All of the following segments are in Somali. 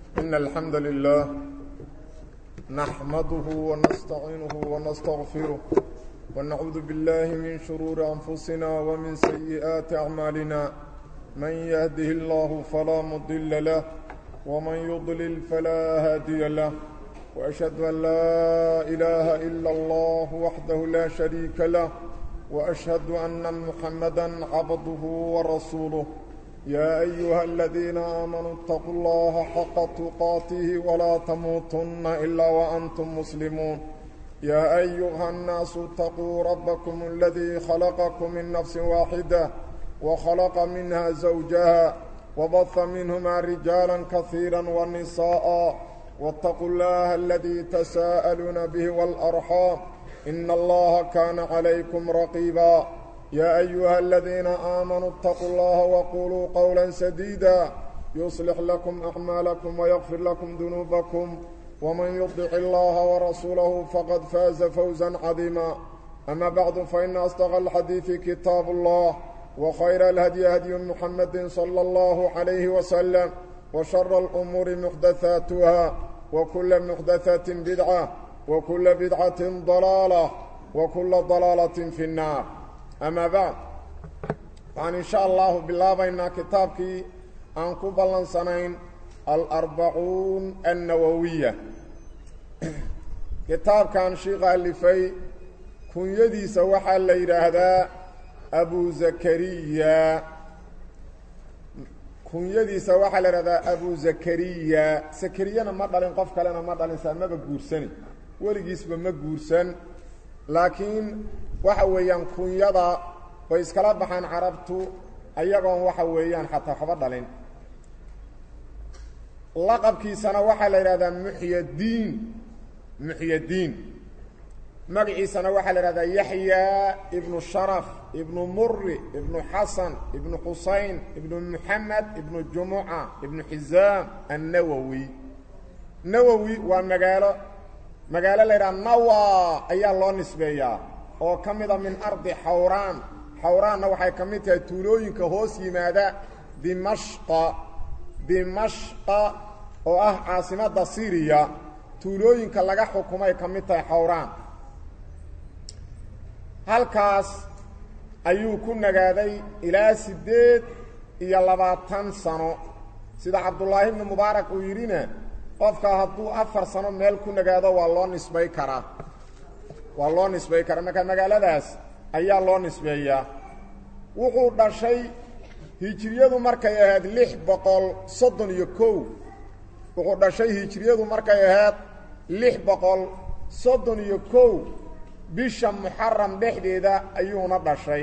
إن الحمد لله نحمده ونستعينه ونستغفره ونعوذ بالله من شرور أنفسنا ومن سيئات أعمالنا من يهده الله فلا مضل له ومن يضلل فلا هادي له وأشهد أن لا إله إلا الله وحده لا شريك له وأشهد أن محمدا عبده ورسوله يا أيها الذين آمنوا اتقوا الله حق تقاته ولا تموتن إلا وأنتم مسلمون يا أيها الناس اتقوا ربكم الذي خلقكم من نفس واحدة وخلق منها زوجها وبث منهما رجالا كثيرا ونساء واتقوا الله الذي تساءلون به والأرحام إن الله كان عليكم رقيبا يا أيها الذين آمنوا اتقوا الله وقولوا قولا سديدا يصلح لكم أعمالكم ويغفر لكم ذنوبكم ومن يطع الله ورسوله فقد فاز فوزا عظيما أما بعد فإن أصدق الحديث كتاب الله وخير الهدي هدي محمد صلى الله عليه وسلم وشر الأمور محدثاتها وكل محدثة بدعة وكل بدعة ضلالة وكل ضلالة في النار أما بعد وعن إن شاء الله بالله كتابك أن قبلا سنين الأربعون النووية كتاب كان شيخ ألفي كن يدي سوحا ليرهدا أبو زكريا kunyadiisa waxaa la ihahdaa abu zakariya zakariyana ma dhalin qof kalena ma dhalinsaa maba guursani weligiisba ma guursan laakiin waxa weeyaan kunyada way iskala baxaan carabtu ayagoon waxa weeyaan xataa waxba dhalin laqabkiisana waxaa la yidhahdaa muxyadiin muxyadiin magaciisana waxaa la ihahdaa yaxya ibnu sharaf ibnu muri ibnu xasan ibnu xusayn ibnu muxamed ibnu jumuca ibnu xisaam annawowi nawowi waa magaalo magaalo la yidhaha nawa ayaa loo nisbeeyaa oo ka mida min ardi xawraan xawraanna waxay ka mid tahay tuulooyinka hoos yimaada dimashqa dimashqa oo ah caasimadda syriya tuulooyinka laga xukumay ka mid tahay xawraan halkaas ayuu ku nagaaday ilaa siddeed iyo labaatan sano sida cabdullaahi ibnu mubaarak uu yidhina qofka hadduu afar sano meel ku nagaado waa loo nisbay karaa waa loo nisbay karaa marka magaaladaas ayaa loo nisbeeyaa wuxuu dhashay hijiriyadu markay ahayd lix boqol soddon iyo kow wuxuu dhashay hijiriyadu markay ahayd lix boqol soddon iyo kow bisha muxaram dhexdeeda ayuuna dhashay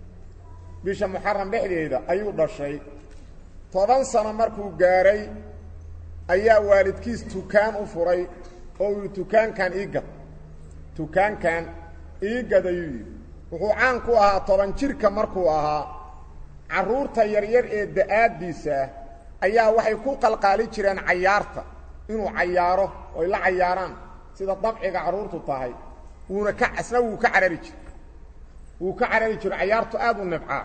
bisha muxaram dhexdeeda ayuu dhashay toban sano markuu gaaray ayaa waalidkiis tukaan u furay oo uu tukaankan iigad tukaankan iigad ayuu yidhi wuxuu caan ku ahaa toban jirka markuu ahaa carruurta yaryar ee da-aaddiisa ayaa waxay ku qalqaali jireen cayaarta inuu cayaaro oy la cayaaraan sida dabciga carruurtu tahay wuuna ka asna wuu ka carari jiro wuu ka carari jiro cayaartu aada u nibcaa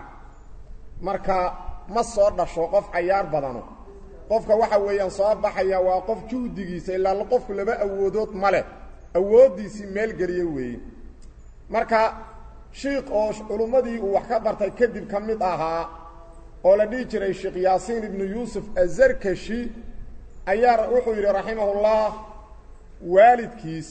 marka ma soo dhasho qof cayaar badano qofka waxa weeyaan soo baxaya waa qof juhdigiisa ilaa qofku laba awoodood ma leh awooddiisii meel geliye weeye marka shiikh oo culummadii uu wax ka bartay kadib ka mid ahaa oo la dhihi jiray sheekh yaasiin ibnu yuusuf azarkashi ayaa wuxuu yidhi raximahullah waalidkiis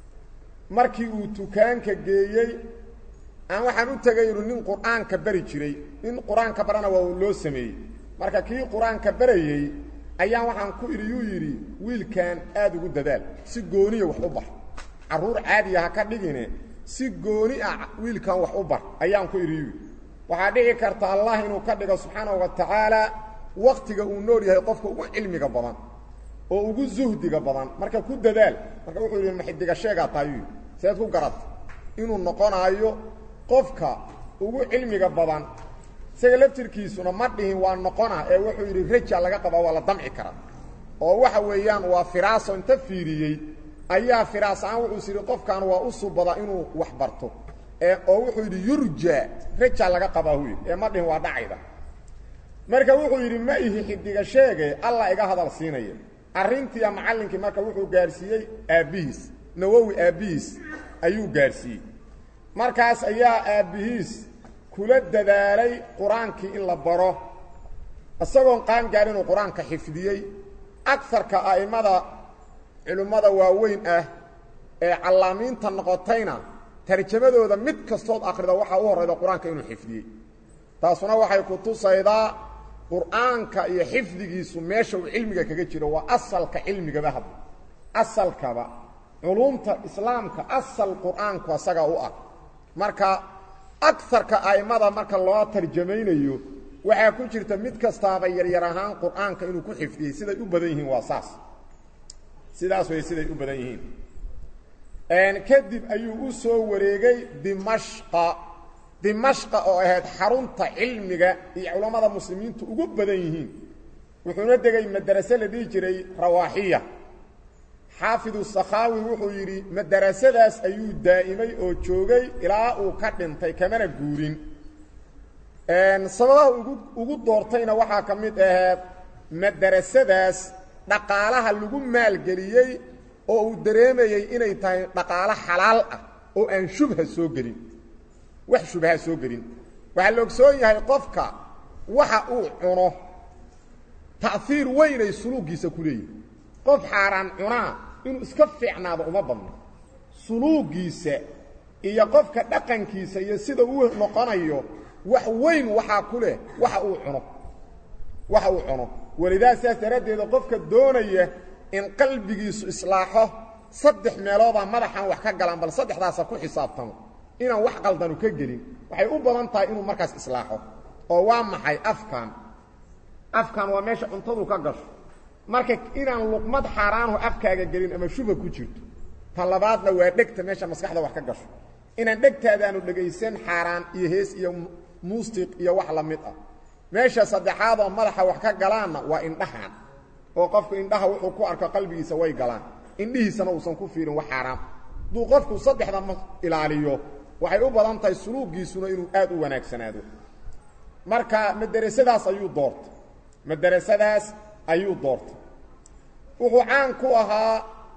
markii uu tukaanka geeyey aan waxaan u tegay inu nin qur-aanka bari jiray nin qur-aanka barana waa loo sameeyey marka kii qur-aanka barayey ayaan waxaan ku idhi yuu yidhi wiilkan aada ugu dadaal si gooniya wax u bar carruur caadiya ha ka dhigine si gooni ah wiilkan wax u bar ayaan ku idhi yuu waxaa dhici karta allah inuu ka dhigo subxaanahu wa tacaala waktiga uu nool yahay qofka ugu cilmiga badan oo ugu zuhdiga badan marka ku dadaal marka wuxuu yidhi maxidiga sheegaa taayuu seed ku garata inuu noqonaayo qofka ugu cilmiga badan isaga laftirkiisuna ma dhihin waa noqona ee wuxuu yidhi raja laga qabaa waa la damci karaa oo waxa weeyaan waa firaaso inta fiiriyey ayaa firaas-aan wuxuu is yidhi qofkan waa u subadaa inuu wax barto ee oo wuxuu yidhi yurja raja laga qabaa huy ee ma dhihin waa dhacayda marka wuxuu yidhi ma ihi xidiga sheege alla iga hadal siinaya arrintiiya macallinkii marka wuxuu gaadhsiiyey aabbihiis nawowi aabbihiis ayuu gaadhsiiyey markaas ayaa aabbihiis kula dadaalay qur-aankii in la baro isagoon qaan gaadhin uu qur-aanka xifdiyey agarka a'immada culimmada waaweyn ah ee callaamiinta noqotayna tarjamadooda mid kastood akhrida waxaa u horrayda qur-aanka inuu xifdiyey taasuna waxay ku tusaydaa qur'aanka iyo xifdigiisu meesha uu cilmiga kaga jiro waa asalka cilmigaba hadda asalkaba culumta islaamka asal qur'aanku asaga u ah marka agarka a'immada marka loo tarjamaynayo waxaa ku jirta mid kastaaba yaryar ahaan qur'aanka inuu ku xifdiyey siday u badan yihiin waa saas sidaas way siday u badan yihiin kadib ayuu u soo wareegay dimashqa dimashqa oo ahayd xarunta cilmiga iyo culammada muslimiintu ugu badan yihiin wuxuuna degay madrase la dhihi jiray rawaaxiya xaafidu sakhaawi wuxuu yidhi madarasadaas ayuu daa'imay oo joogay ilaa uu ka dhintay kamana guurin sababaha ugu ugu doortayna waxaa ka mid ahayd madarasadaas dhaqaalaha lagu maalgeliyey oo uu dareemayey inay tahay dhaqaalo xalaal ah oo aan shubha soo gelin wax shubha soo gelin waxaa la ogsoon yahay qofka waxa uu cuno ta'hiir weynay suluuggiisa ku leeyihi qof xaaraan cunaa inuu iska fiicnaado uma badno suluuggiisa iyo qofka dhaqankiisa iyo sida uu noqonayo wax weyn waxaa ku leh waxa uu cuno waxa uu cuno walidaa sidaas daraaddeeda qofka doonaya in qalbigiisu islaaxo saddex meeloodaa madaxan wax ka galaan bal saddexdaasa ku xisaabtamo inaan wax qaldanu ka gelin waxay u badan tahay inuu markaas islaaxo oo waa maxay afkan afkan waa meesha cuntadu ka gasho marka inaan luqmad xaaraanhu afkaaga gelin ama shuba ku jirto ta labaadna waa dhegta meesha maskaxda wax ka gasho inaan dhegtaadaanu dhegaysan xaaraan iyo hees iyo muustiq iyo wax la mid ah meesha saddexaadoo madaxa wax ka galaanna waa indhahan oo qofku indhaha wuxuu ku arko qalbigiisa way galaan indhihiisana uusan ku fiirin wax xaaraam hadduu qofku saddexda ma ilaaliyo waxay u badan tahay suluuggiisuna inuu aad u wanaagsanaado marka madarasadaas ayuu doortay madarasadaas ayuu doortay wuxuu caan ku ahaa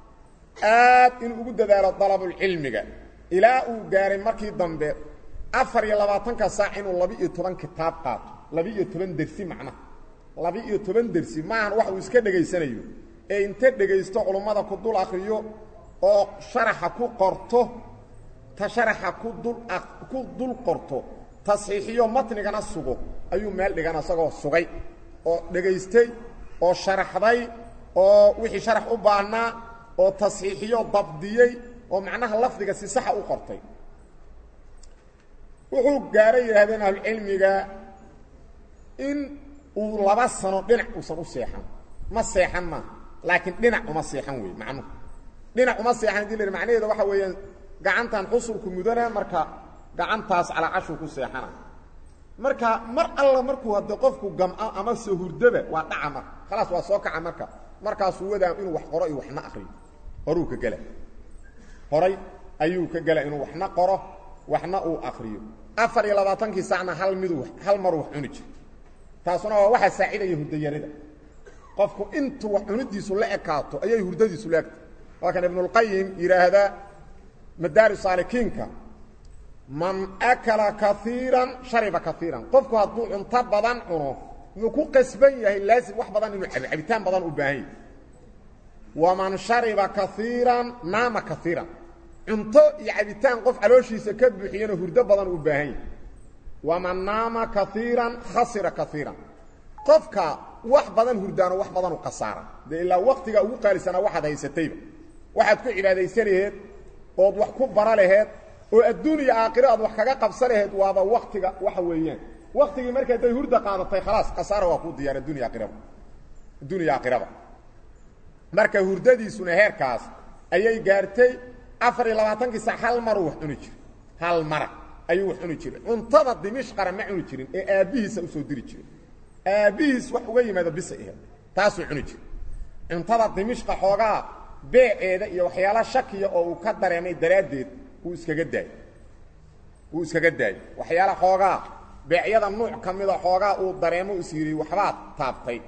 aad inuu ugu dadaalo dalabulcilmiga ilaa uu gaaray markii dambe afar iyo labaatanka saac inuu laba-iyo toban kitaab qaato laba-iyo toban dersi macnaha laba-iyo toban dersi maahan wax uu iska dhegaysanayo ee inta dhegaysto culummada ku dul akriyo oo sharaxa ku qorto ta sharaxa ku dul ku dul qorto tasxiixiyo matnigana sugo ayuu meel dhigan isagoo sugay oo dhegaystay oo sharaxday oo wixii sharax u baahnaa oo tasxiixiyo dabdiyey oo macnaha lafdiga si saxa u qortay wuxuu gaaray yidhahdeen ahlucilmiga in uu laba sano dhinac uusan u seexan ma seexan maaha laakiin dhinac uma seexan wey macnuhu dhinac uma seexan hadii la macnaheeda waxa weeyaan gacantan xusulku mudana marka gacantaas calaacashuu ku seexana marka mar alla markuu hadde qofku gamco ama se hurdaba waa dhaca marka khalaas waa soo kaca marka markaasuu wadaa inuu wax qoro iyo waxna akriyo horuu ka gela horay ayuu ka gela inuu waxna qoro waxna uu akriyo afar iyo labaatankii saacna hal midu hal maruu wax cuni jiro taasuna waa waxaa saacidaya hurdayarida qofku intuu wax cunidiisu la ekaato ayay hurdadiisu la egtay waa kan ibnulqayim yidhaahdaa madaari saalikiinka man akala kaiiran shariba kaiiran qofku hadduu cunto badan cuno wuxuu ku qasban yahay laasim wax badan inuu cabo cabitaan badan u baahan yahy waman shariba kaiiran naama kaiiran cunto iyo cabitaan qof calooshiisa ka buuxiyana hurdo badan u baahan yahy waman naama kaiiran khasira kaiiran qofka wax badan hurdaano wax badanu khasaara dee ilaa waktiga ugu qaalisanaa waxaad haysatayba waxaad ku cibaadaysan laheed ood wax ku bara laheed oo adduun iyo aakhiro aad wax kaga qabsa laheed waaba waktiga waxa weeyaan waktigii marka day hurda qaadatay khalaas khasaara waa kuu diyaar adduun iyo aakhiraba adduun iyo aakhiraba marka hurdadiisuna heerkaas ayay gaartay afar iyo labaatankii sac hal maruu wax cuni jiray hal mara ayuu wax cuni jiray cuntada dimishqara ma cuni jirin ee aabbihiisa usoo diri jiray aabbihiis wax uga yimaado bisa aheed taasuu cuni jiray cuntada dimishqa xoogaa beeceeda iyo waxyaala shakiya oo uu ka dareemay daraaddeed wuu iskaga daayey wuu iskaga daayey waxyaala xoogaa beecyada nuuc ka mida xoogaa uu dareemo is yidhi waxbaad taabtay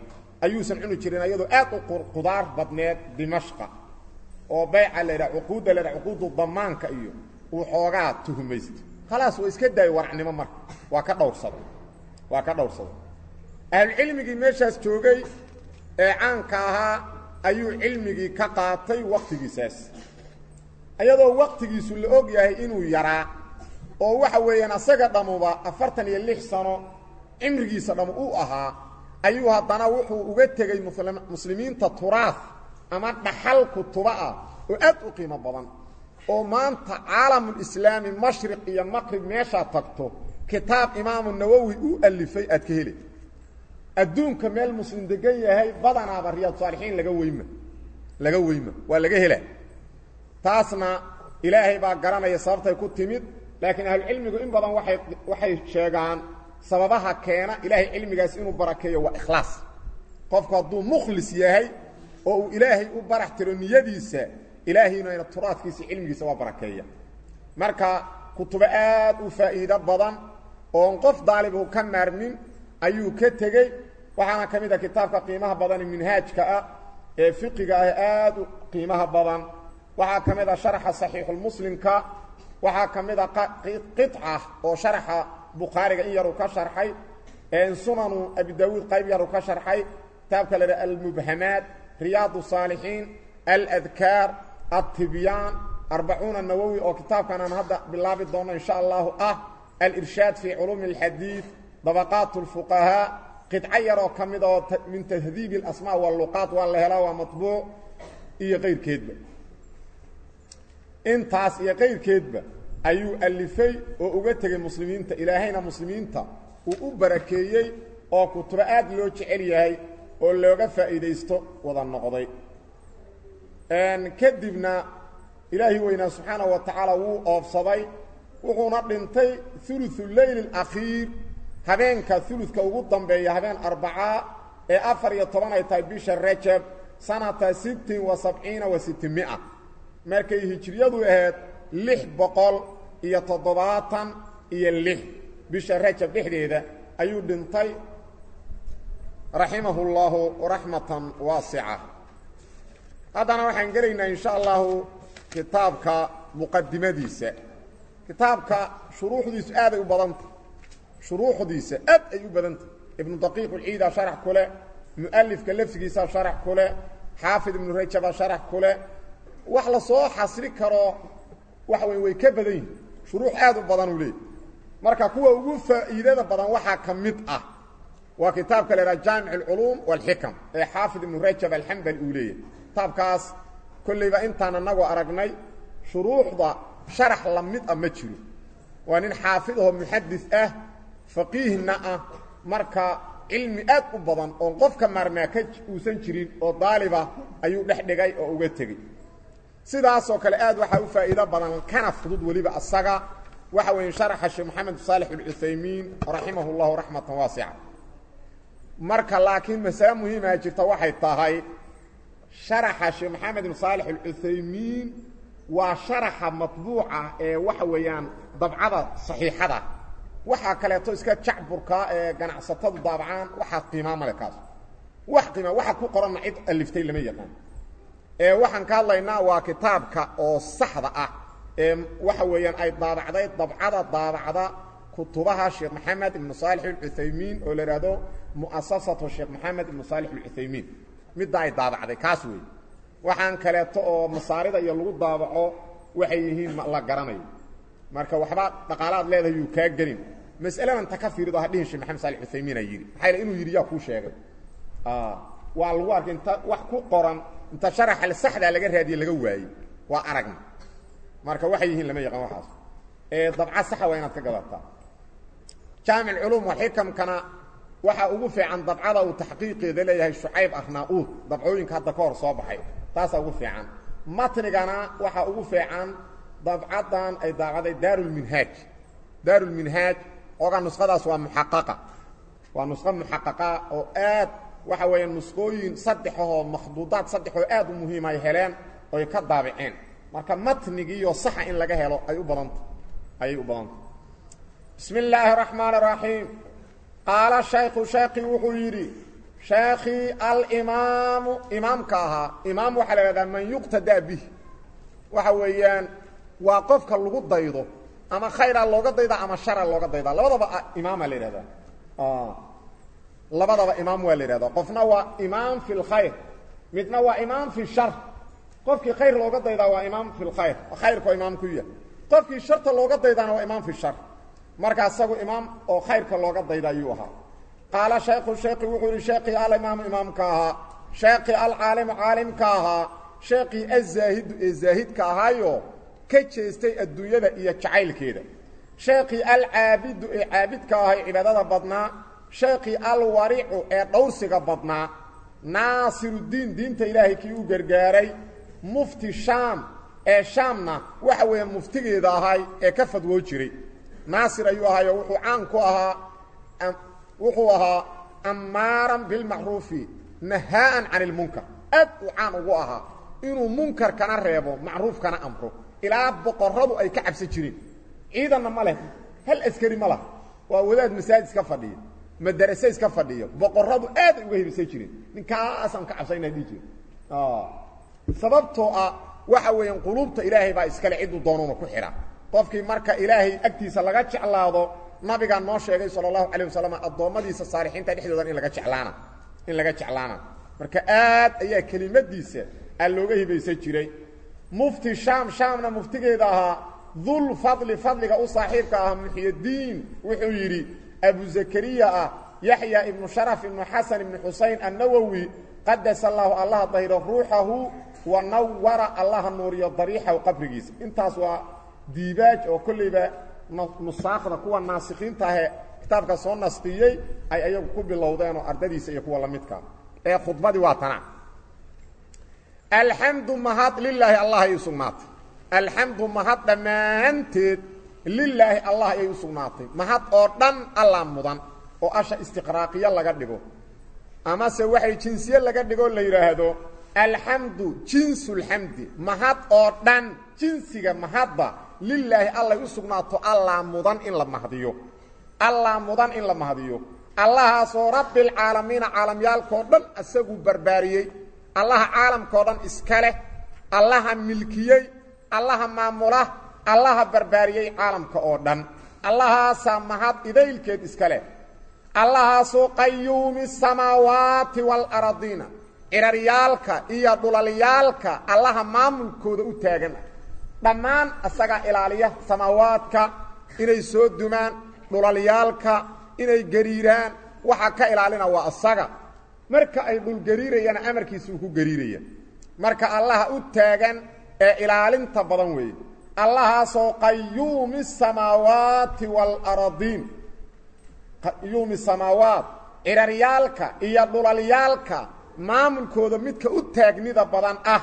ayuusan cuni jirin ayadoo aad u qudaar badneed dimashqa oo bayca la yidhaha cuquudda la yidhaha cuquudu damaanka iyo uu xoogaa tuhumaysto khalaas waa iska daayo waracnimo marka waa ka dhowrsada waa ka dhowrsaday ahlucilmigii meeshaas joogay ee caanka ahaa ayuu cilmigii ka qaatay waktigiisaas iyadoo waktigiisu la og yahay inuu yaraa oo waxa weeyaan asaga dhammuba afartan iyo lix sano cimrigiisa dhammu u ahaa ayuu haddana wuxuu uga tegey muslimiinta turaaf ama dhaxal kutuba ah oo aad u qiimo badan oo maanta caalamulislaami mashriq iyo maqrib meeshaad tagto kitaab imaamu nawowi u alifay aad ka heli adduunka meel muslim degan yahay badanaaba riyaad saalixiin laga weyma laga weyma waa laga hela taasna ilaahay baa garanaya sababtay ku timid laakiin ahlucilmigu in badan waay waxay sheegaan sababaha keena ilaahay cilmigaas inuu barakeeyo waa ikhlaas qofku hadduu mukhlis yahay oo uu ilaahay u barax tiro niyadiisa ilaahayna turaadkiisa cilmigiisa waa barakeeya marka kutubo aad u faa'iido badan oon qof daalibu ka maarmin ayuu ka tegey waxaana ka mid a kitaabka qiimaha badan minhaajka ah ee fiqiga ah aad u qiimaha badan waxaa ka mid a sharxa saxiixulmuslimka waxaa ka mid a qica oo sharxa bukhaariga in yaruu ka sharxay sunanu abi daawuud qayb yaruu ka sharxay kitaabka la dhaha almubhamaat riyaad saalixiin aladkaar altibyaan arbacuuna nawowi oo kitaabkan aan hadda bilaabi doono insha allahu ah alirshaad fii culuumi alxadiid dabaqaat اlfuqahaa qidco yaroo ka mid oo min tahdiibi اlasmaa waluqaat waa la helaa waa maطbuuc iyo qayrkeedba intaas iyo qayrkeedba ayuu alifay oo uga tegey muslimiinta ilaahayna muslimiinta uu u barakeeyey oo kutubo aad loo jecel yahay oo looga faa'iidaysto wada noqday kadibna ilaahi weynaa subxaanaه wa tacaala wuu oofsaday wuxuuna dhintay uluثu leyl اakhiir habeenka uludka ugu dambeeya habeen arbacaa ee afar iyo toban ay tahay bisha rajab sanata sittin wa sabciina wa sitimia markay hijriyadu ahayd lix boqol iyo toddobaatan iyo lix bisha rajab dhexdeeda ayuu dhintay raximahu اllahu raxmatan waasica haddana waxaan gelaynaa in sha allahu kitaabka muqadimadiisa kitaabka shuruuxdiisu aaday u badanta shuruuxdiisa aad ay u badanta ibnu daqiiq ulciida sharax ku leh mu'alifka lafsigiisa sharax ku leh xaafid ibnu rajaba sharax ku leh wax la soo xasri karo waxa wey way ka badan yihin shuruux aad u badan uu leeyay marka kuwa ugu faa'iidada badan waxaa ka mid ah waa kitaabka la idhaha jaamic alculuum walxikam ee xaafid ibnu rajab alxambali uu leeyahy kitaabkaas kollayba intaan anagoo aragnay shuruuxda sharax la mid ah ma jiro waa nin xaafid ahoo muxadis ah faqiihna ah marka cilmi aad u badan oon qofka maarmaa ka uusan jirin oo daaliba ayuu dhex dhigay oo uga tegey sidaasoo kale aad waxaa u faa'iido badan kana fudud weliba asaga waxa weeye sharaxa sheekh maxamed saalex alcuthaymiin raximah اllahu raxmatan waasica marka laakiin masale muhiimaa jirta waxay tahay sharaxa sheekh maxamed ibn saalex alcuthaymiin waa sharaxa matbuuca ee waxa weeyaan dabcada saxiixada waxaa kaleeto iska jacburkaa ee ganacsatadu daabacaan waxaa qiimaa male kaas wax qiima waxa ku qoranna cid aliftay lama yaqaan ee waxaan ka hadlaynaa waa kitaabka oo saxda ah ee waxa weeyaan ay daabacday dabcada daabacda kutubaha sheekh maxamed ibnu saalix alcuthaymiin oo la idhaahdo mu'asasatu sheekh maxamed ibnu saalix alcuthaymiin midda ay daabacday kaas weeye waxaan kaleeto oo masaarida iyo lagu daabaco waxay yihiin la garanayo marka waxba dhaqaalaad leedahay yuu kaa gelin mas'aladan ta ka fiirido hadhihin sheekh maxamed saalix cuthaymiin ay yidhi maxaa inuu yidhi yaa kuu sheegay waa lagu arkay inta wax ku qoran inta sharaxa saxdaa laga raadiye laga waayey waa aragna marka waxay yihiin lama yaqaan waxaas ee dabca saxa waa inaad ka gadataa jaamic culuum waxikamkana waxaa ugu fiican dabcada uu taxqiiqeeda leeyahay shucayb arnaa-uud dabcooyinka hadda ka hor soo baxay taasaa ugu fiican matnigana waxaa ugu fiican dabcadan ay daabacday daarulminhaaj daarulminhaaj oga nusqadaas waa muxaqaqa waa nusqo muxaqaqa oo aad waxa weeya nusqooyin saddexahoo makhduudaad saddexoo aad u muhiim ay heleen oy ka daabiceen marka matnigiiyo saxa in laga helo ay u badanta ayay u badanta bismi illaahi raxmaan raxiim qaala shaykhu shayki wuxuu yidhi sheekhii alimaamu imaamka ahaa imaam waxaa la ihahdaa man yuqtadaa bih waxa weeyaan waa qofka lagu daydo ama khayraa looga daydaa ama shara looga daydaa labadaba imaama la yidhahdaa labadaba imaam waa la yidhahdaa qofna waa imaam fi lkhayr midna waa imaam fi shar qofkii khayr looga daydaa waa imaam fi lkhayr khayrka oo imaam ku yahay qofkii sharta looga daydaana waa imaam fi shar marka isagu imaam oo khayrka looga dayda ayuu ahaa qaala shaykhu sheekhi wuxuu yihi sheekii alimaamu imaamka ahaa sheekii alcaalimu caalimka ahaa sheekii azaahidu ee zaahidka ahaayo ka jeestay adduunyada iyo jacaylkeeda sheekii alcaabidu ee caabidka ahay cibaadada badnaa sheekii alwaricu ee dhowrsiga badnaa naasiruddiin diinta ilaahay kii u gargaaray mufti shaam ee shaamna waxa weeyaan muftigeeda ahay ee ka fadwoo jiray naasir ayuu ahaayo wuxuu caan ku ahaa wuxuu ahaa ammaaran bilmacruufi nahaa'an can ilmunkar aad uu caan ugu ahaa inuu munkarkana reebo macruufkana amro ilaa boqorradu ay ka cabsan jireen ciidanna ma leh hal askari ma laha waa wadaad masaajid iska fadhiya madarase iska fadhiyo boqorradu aad ay uga hibisan jireen ninkaasaan ka cabsanaa dhihi jire sababtoo ah waxa weeyaan quluubta ilaahay baa iskale cidduu doonuuna ku xidha qofkii marka ilaahay agtiisa laga jeclaado nabigaa noo sheegay sala allahu calayh wasalam addoommadiisa saalixiinta dhexdoodan in laga jeclaana in laga jeclaana marka aad ayaa kelimadiisa aa looga hibaysan jiray mufti shaam shaamna muftigeeda ahaa dul fadli fadliga u saaxiibka ah muxyadiin wuxuu yidhi abu zakariya ah yaxya ibnu sharaf ibnu xasan ibnu xusayn annawowi qadasa allaahu allaha dahiro ruuxahu wa nawara allaha nuuriyo dariixahu qabrigiisa intaas waa diibaaj oo kollayba nusaakda kuwa naasikiinta ahee kitaabka soo nasqiyey ay ayagu ku bilowdeen oo ardadiisa iyo kuwa la midka ee khudbadii waa tana alxamdu mahad lilaahi allah ayay u sugnaatay alxamdu mahad dhammaanteed lilaahi allah ayay u sugnaatay mahad oo dhan alla mudan oo asha istiqraaqiya laga dhigo amase waxay jinsiye laga dhigoo la yidhaahdo alxamdu jinsulxamdi mahad oo dhan jinsiga mahadba lilaahi allay u sugnaato allaa mudan in la mahdiyo allaa mudan in la mahdiyo allahaasoo rabbilcaalamiina caalamyaalkao dhan isaguu barbaariyey allaha caalamkao dhan iska leh allaha milkiyey allaha maamula allaha barbaariyey caalamka oo dhan allahaasaa mahad idaylkeed iska leh allahaasoo qayuumi samaawaati waalaradiina ciraryaalka iyo dhulalyaalka allaha maamulkooda u taagan dhammaan isagaa ilaaliya samaawaadka inay soo dumaan dhulalyaalka inay gariiraan waxaa ka ilaalina waa isaga marka ay dhulgariirayana amarkiisa uu ku gariiraya marka allaha u taagan ee ilaalinta badan weeye allahaasoo qayuumi samaawaati waalaradiin qayuumi samaawaat ciraryaalka iyo dhulalyaalka maamulkooda midka u taagnida badan ah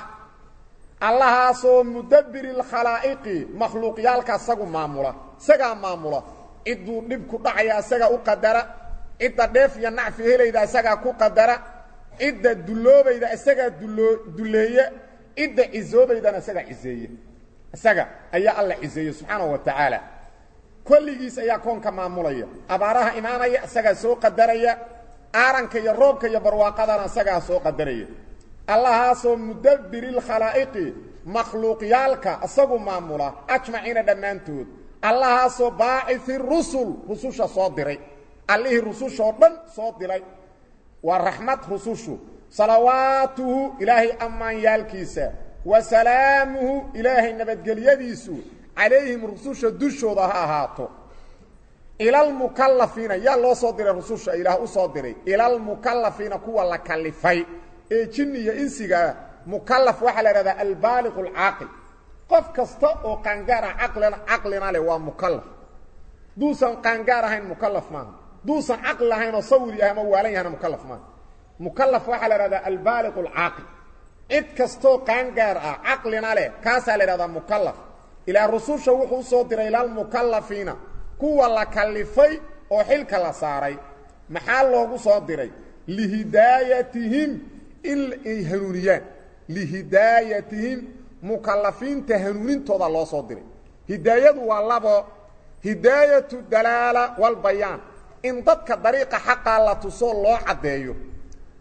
allahaasoo mudabbiri lkhalaa'iqi makhluuqyaalka isagu maamula isagaa maamula cidduu dhibku dhacaya isagaa u qadara cidda dheef iyo nacfi helayda isagaa ku qadara cidda dulloobayda isagaa dulloo dulleeye cidda cisoobaydana isagaa ciseeye isaga ayaa alla ciseeye subxaanahu wa tacaala kolligiis ayaa koonka maamulaya abaaraha imaanaya isagaa soo qadaraya aaranka iyo roobka iyo barwaaqadana isagaa soo qadaraya allahaasoo mudabbiri lkhalaa'iqi makhluuqyaalka isagu maamula ajmaciina dhammaantood allahaasoo baacihi rusul rususha soo diray allihii rusushoo dhan soo diray waa raxmad rusushu salawaatuhu ilaahay ammaanyaalkiisa wa salaamuhu ilaahay nabadgelyadiisu calayhim rususha dushooda ha ahaato ilalmukallafiina yaa loo soo diray rususha ilaah u soo diray ilalmukallafiina kuwa la kalifay ee jinni iyo insigaa mukallaf waxaa la ihahdaa albaaliqu alcaaqil qof kasta oo qaangaar ah caqlina caqlina leh waa mukallaf duusan qaangaar ahayn mukallaf maaha duusan caqli lahayn oo sawiri ah ama waalan yahana mukallaf maaha mukallaf waxaa la ihahdaa albaaliqu alcaaqil cid kastoo qaangaar ah caqlina leh kaasaa la ihahdaa mukallaf ilaa rususha wuxuu usoo diray ilalmukallafiina kuwa la kalifay oo xilka la saaray maxaa loogu soo diray lihidaayatihim in ay hanuuniyaan lihidaayatihim mukallafiinta hanuunintooda loo soo diray hidaayadu waa labo hidaayatu dalaala walbayaan in dadka dariiqa xaqaa la tusoo loo caddeeyo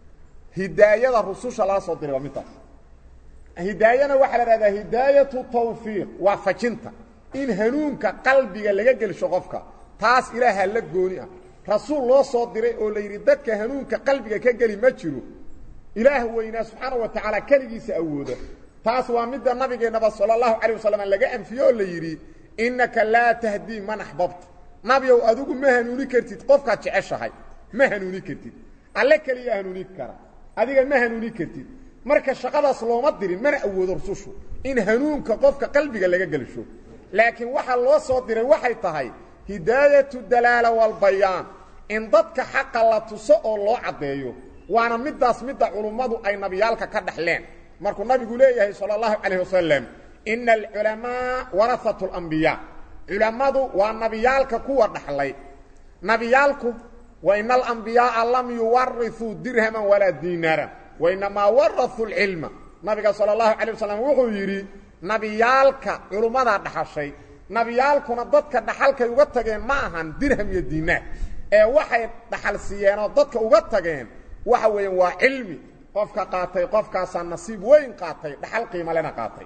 hidaayada rususha lala soo diray waa midtaas hidaayana waxaa la dhahdaa hidaayatu tawfiiq waa fajinta in hanuunka qalbiga laga gelsho qofka taas ilaaha la gooni ah rasuul loo soo diray oo la yidhi dadka hanuunka qalbiga ka geli ma jiro ilaah weynaa subxaana wa tacaala keligiisa awooda taas waa midda nabigeennaba sala allahu calayh wasalam laga anfiye oo la yidhi innaka laa tahdii man axbabta nabiow adigu ma hanuuni kartid qofkaad jeceshahay ma hanuuni kartid alle keliya hanuuni kara adiga ma hanuuni kartid marka shaqadaas looma dirin mana awoodo rusushu in hanuunka qofka qalbiga laga gelsho laakiin waxaa loo soo diray waxay tahay hidaayatu dalaala walbayaan in dadka xaqa la tuso oo loo caddeeyo waana middaas midda culummadu ay nabiyaalka ka dhaxleen markuu nabigu leeyahay sala allahu calayh wasalam ina alculamaa warahatu alambiyaa culammadu waa nabiyaalka kuwa dhaxlay nabiyaalku wa ina alambiyaaa lam yuwarithuu dirhaman walaa diinaaran wainamaa warahuu lcilma nabiga sala allahu calay wasalam wuxuu yidhi nabiyaalka culummadaa dhaxashay nabiyaalkuna dadka dhaxalkay uga tageen ma ahan dirham iyo diinaar ee waxay dhaxal siiyeenoo dadka uga tageen waxa weeyaan waa cilmi qofka qaatay qofkaasaa nasiib weyn qaatay dhaxal qiimalena qaatay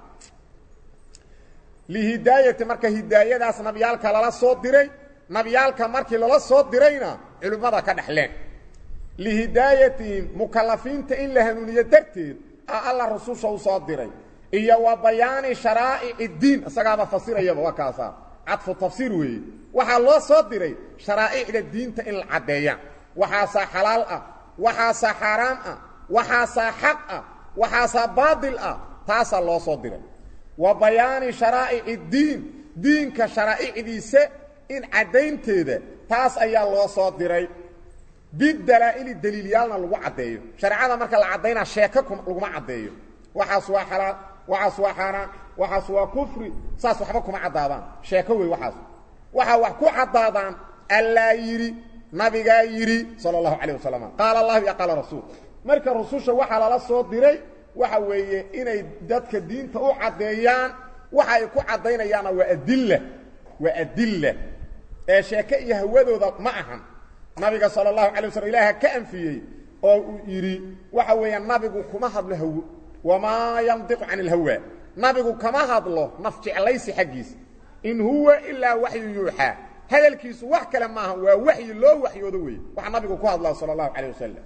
lihidaayati marka hidaayadaas nabiyaalka lala soo diray nabiyaalka markii lala soo dirayna culimmada ka dhexleen lihidaayatihim mukalafiinta in la hanuuniyo darteed a alla rususha u soo diray iyo wa bayaani sharaa'ic iddiin isagaaba fasirayaba waa kaasaa cadfu tafsiir weeye waxaa loo soo diray sharaa'icda diinta in la caddeeya waxaasaa xalaal ah waxaasaa xaaraam ah waxaasaa xaq ah waxaasaa baadil ah taasaa loo soo diray wa bayaani sharaa'ic iddiin diinka sharaa'icdiisa in caddaynteeda taas ayaa loo soo diray bidalaa'ili daliilyaalna lagu caddeeyo shareecada marka la caddaynaa sheeko laguma caddeeyo waxaas waa xalaal waxaas waa xaaraan waxaas waa kufri saas waxba kuma caddaadaan sheeko wey waxaas waxaa wax ku caddaadaan allaa yidhi nabigaa yidhi sala allahu calayh wasalam qaala allahu iyo qaala rasuul marka rususha waxaa lala soo diray waxa weeye inay dadka diinta u caddeeyaan waxa ay ku caddaynayaanna waa adilla waa adilla ee sheeke iyo hawadooda ma ahan nabiga sala allahu calay waslm ilaaha ka anfiyey oo uu yidhi waxa weeyaan nabigu kuma hadlo hawo wamaa yandiqu can ilhawa nabigu kama hadlo naf jeclaysi xaggiisa in huwa ilaa waxyu yuuxaa hadalkiisu wax kale maaha waa waxyi loo waxyoodo weeye waxa nabigu ku hadlaa sala allahu calayh wasalam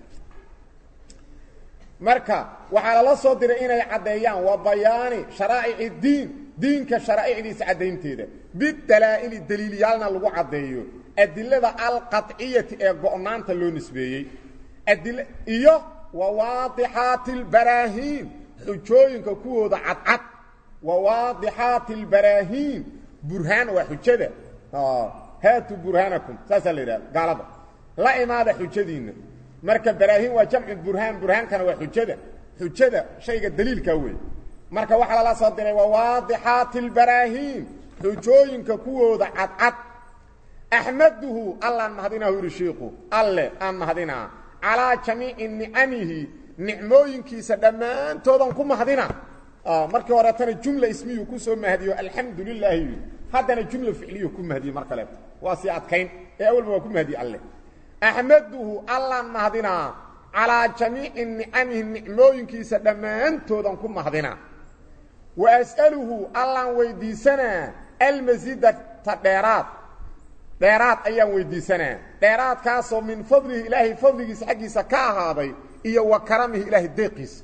marka waxaa lala soo diray inay caddeeyaan waa bayaani sharaa'ic iddiin diinka sharaa'icdiisa caddaynteeda bidalaa'ili daliilyaalna lagu caddeeyo adilada alqaطciyati ee go'naanta loo nisbeeyey adil iyo wawaadixaati اlbaraahiin xujooyinka kuwooda cadcad wawaadixaati اlbaraahiin burhaan waa xujada haatu burhaanakum saasaa la yidhaha gaalada la imaada xujadiinna marka baraahiin waa jamcu burhaan burhaankana waa xujada xujada shayga daliilkaa wey marka waxaa lala soo diray wawaadixaati اlbaraahiin xujooyinka kuwooda cadcad axmaduhu allaan mahadinaa yidhi shiiku alle aan mahadinaa calaa jamiici nicamihi nicmooyinkiisa dhammaantoodan ku mahadina markii horeetana jumla ismiyuu ku soo mahdiyo alxamdu lilaahi yidhi haddana jumla ficliyu ku mahdiye mar kaleeto waa sii adkayn ee awalba waa ku mahdiye alle axmaduhu allaan mahadinaa calaa jamiici nicamihi nicmooyinkiisa dhammaantoodan ku mahadinaa wa as'aluhu allaan weydiisanaa almasiidata dheeraad dheeraad ayaan weydiisanaa dheeraadkaasoo min fadlihi ilaahay fadligiisa xaggiisa ka ahaaday iyo wa karamihi ilaahay deeqiisa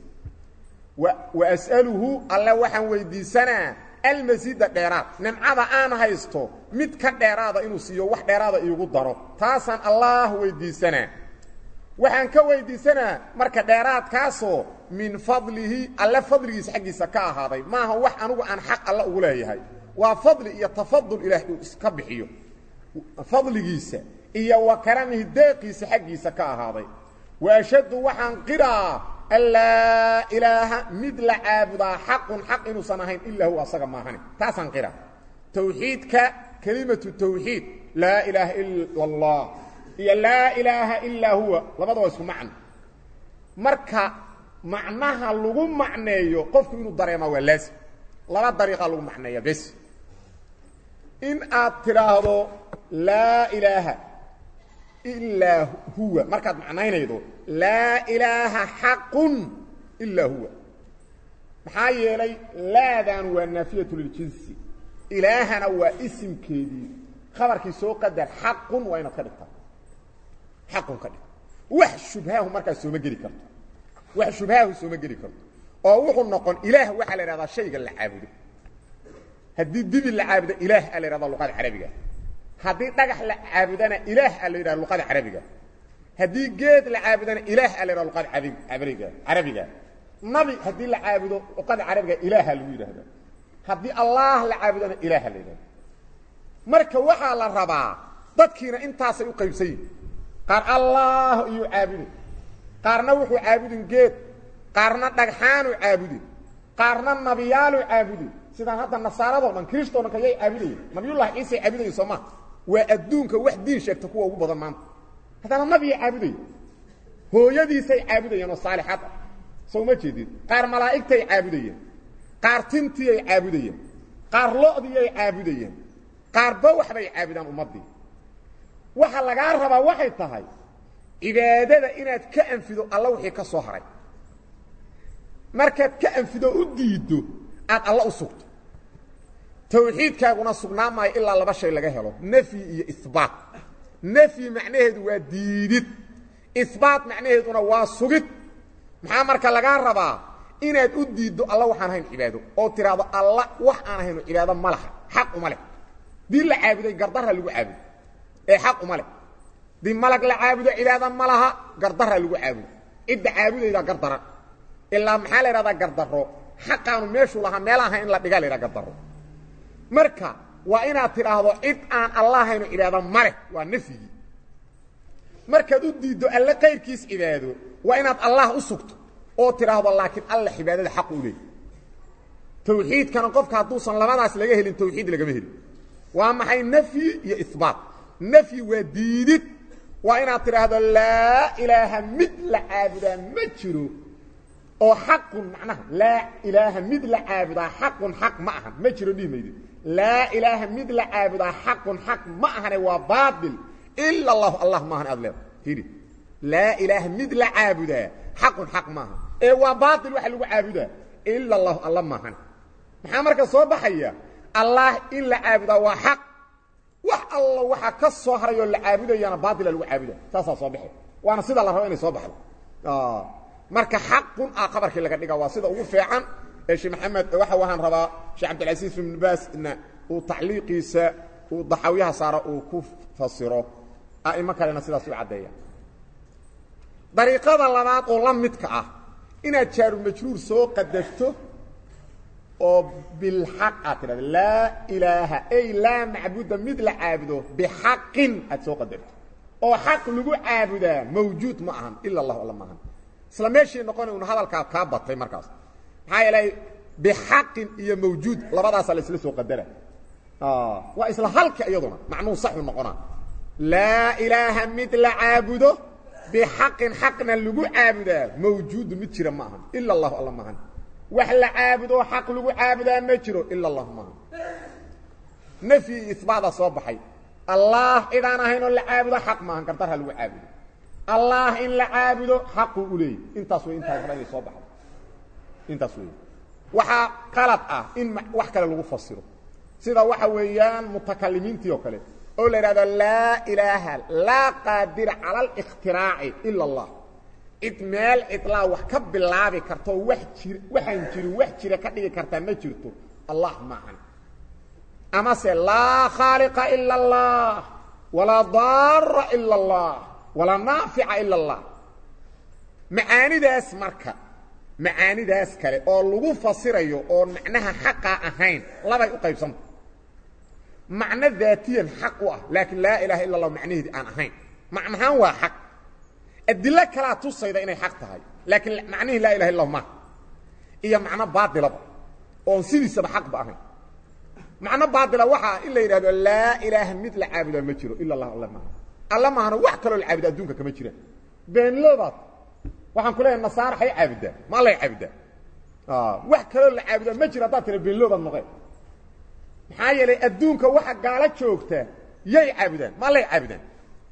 wa as'aluhu alle waxaan weydiisanaa almasiida dheeraad nimcada aan haysto mid ka dheeraada inuu siiyo wax dheeraada iigu daro taasaan allaah weydiisanaa waxaan ka weydiisanaa marka dheeraadkaasoo min fadlihi alle fadligiisa xaggiisa ka ahaaday maaha wax anugu aan xaq alle ugu leeyahay waa fadli iyo tafadul ilaahay uu iska bixiyo fadligiisa iyo wa karamihi deeqiisa xaggiisa ka ahaaday wa ashhadu waxaan qiraa an laa ilaaha mid la caabudaa xaqun xaq inuusan ahayn ilaa huwa asaga maahani taasaan qiraa tawxiidka kelimatu tawxiid laa ilaaha ila allah iyo laa ilaaha ilaa huwa labada waa isku macno marka macnaha lagu macneeyo qofku inuu dareemaa waa laasim laba dariiqa lagu macneeya bes in aad tidhaahdo laa ilaaha ilaa huwa markaad macnaynaydo laa ilaaha xaqun ilaa huwa maxaa yeelay laadan waa naafiyatu liljinsi ilaahana waa isimkeedii khabarkii soo qadar xaqun waa inaad ka dhigtaa xaqun ka dhig wax shubhaahu markaas sooma geli karto wax shubhaahu sooma geli karto oo wuxuu noqon ilaah waxaa la idhahdaa shayga la caabudo haddii dibi la caabudo ilaah aa la yidhahda luqada carabiga haddii dhagax la caabudana ilaah aa la yidhahda luqada carabiga haddii geed la caabudana ilaah aa la yidhahda luqada abriga carabiga nabi haddii la caabudo luqada carabiga ilaaha lagu yidhahda haddii allah la caabudana ilaaha la yidhahda marka waxaa la rabaa dadkiina intaasay u qaybsan yihin qaar allah iyuu caabudin qaarna wuxuu caabudin geed qaarna dhagxaanu caabudin qaarna nabiyaalu caabudin sidaan hadda nasaaradoo dhan kiristoo dhan kayay caabudayeen nabiyullahi ciisay caabudayeen soo maa waa adduunka wax diin sheegta kuwa ugu badan maanta haddana nabiyay caabudayeen hooyadiisay caabudayeen oo saalixad ah soo ma jeedid qaar malaa'igtay caabudayeen qaar tintiyay caabudayeen qaar lo'diyay caabudayeen qaarba waxbay caabudaan ummaddii waxa lagaa rabaa waxay tahay cibaadada inaad ka anfido alla wixii ka soo haray markaad ka anfido u diiddo aad alla u sugto tawxiidkaaguna sugnaa maayo ilaa laba shay laga helo nafyi iyo isbaat nafyi macnaheedu waa diidid isbaat macnaheeduna waa sugid maxaa marka lagaa rabaa inaad u diiddo alla waxaan ahayn cibaado oo tiraahdo alla wax aan ahayno cibaado ma laha xaq uma leh dii la caabuday gardarra lagu caabudo ee xaq uma leh dii malag la caabudo cibaado ma laha gardarra lagu caabudo cidda caabudaydaa gardaran ilaa maxaa la idhahdaa gardaro xaqaanu meeshuu lahaa meel ahayn in la dhigaa la ydhaha gardaro marka waa inaad tidhaahdo cid aan allahaynu cibaado ma leh waa nafyigii markaad u diiddo alle qayrkiis cibaado waa inaad allah u sugto oo tidhaahdo laakiin alla cibaadada xaq u leey tawxiidkana qofka hadduusan labadaas laga helin tawxiid lagama helin waa maxay nafyi iyo ibaat nafyi waa diidid waa inaad tidhaahdo laa ilaaha mid la caabudaa ma jiro oo xaqun macnaha laa ilaaha mid la caabudaa xaqun xaq ma ahan ma jiro dhihi maydid laa ilaaha mid la caabudaa xaqun xaq ma ahane waa baail ila allahu allah maahan aad leeda hidi laa ilaaha mid la caabudaa xaqun xaq maaha ee waa baail waxa lagu caabudaa ila allahu alla maahan maxaa marka soo baxaya allah in la caabudaa waa xaq wax alla waxaa ka soo harayoo la caabudayana baaila lagu caabuda saasaa soo baxe waana sida la rabo inay soo baxdo marka xaqun ah qabarkii laga dhiga waa sida ugu fiican ee sheekh maxamed waxa waxaan rabaa sheekh cabdilcasiis ibn baasna uu tacliiqiisa uu daxawyaha saaro uu ku fasiro a'imo kalena sidaas u caddeeya dariiqada labaad oo la midka ah inaad jaaru majruur soo qadafto oo bilxaq aad tidhahdo laa ilaaha ay laa macbuda mid la caabudo bixaqin aad soo qadarto oo xaq lagu caabudaa mawjuud ma ahan ila allahu alla maahan isla meeshii noqona una hadalkaa kaa batay markaas maxaa yeelay bixaqin iyo mawjuud labadaasa la isla soo qadara waa isla halka iyaduna macnuu saxu noqonaa laa ilaaha mid la caabudo bixaqin xaqna lagu caabudaa mawjuudu mid jira ma ahan ila allahu alla maahan wax la caabudo xaq lagu caabudaa ma jiro ila allah maahan nafyi iyo isbaada soo baxay allah cidaan ahaynoo la caabudo xaq maahan gardarha lagu caabudo allah in la caabudo xaquu u leeyay intaas way intaas hore inay soo baxdo intaas wey waxaa qalad ah in wax kale lagu fasiro sida waxa weeyaan mutakalimiintii oo kale oo la idhahdo laa ilaaha laa qaadira cala اlاkhtiraaci ila اllah cid meel cidlaa wax ka bilaabi kartoo wax jir waxaan jirin wax jira ka dhigi kartaa ma jirto allah maahan amase laa khaaliqa ila اllah walaa daara ila اllah walaa naafica ila اllah macaanidaas marka macaanidaas kale oo lagu fasirayo oon macnaha xaqaa ahayn labay u qaybsanta macno daatiyan xaq u ah laakiin laa ilaha illa اllah macnaheedi aan ahayn macnahaan waa xaq adilo kalaa tusayda inay xaq tahay laakiin macnihii laa ilaha illah maaha iyo macno baailaba oon sidiisaba xaqba ahayn macno baaila waxaa in la yidhahdo laa ilaaha mid la caabudaa ma jiro ila allah alla maaha alla maahana wax kaloo la caabuda adduunka kama jiraan beenloodaad waxaan ku leeyahay nasaara hay caabudaa ma allay caabudaa wax kaloo la caabudaa ma jiro haddaad tira beenloodaad noqeen maxaa yeelay adduunka waxa gaalo joogta yay caabudaan ma allay caabudaan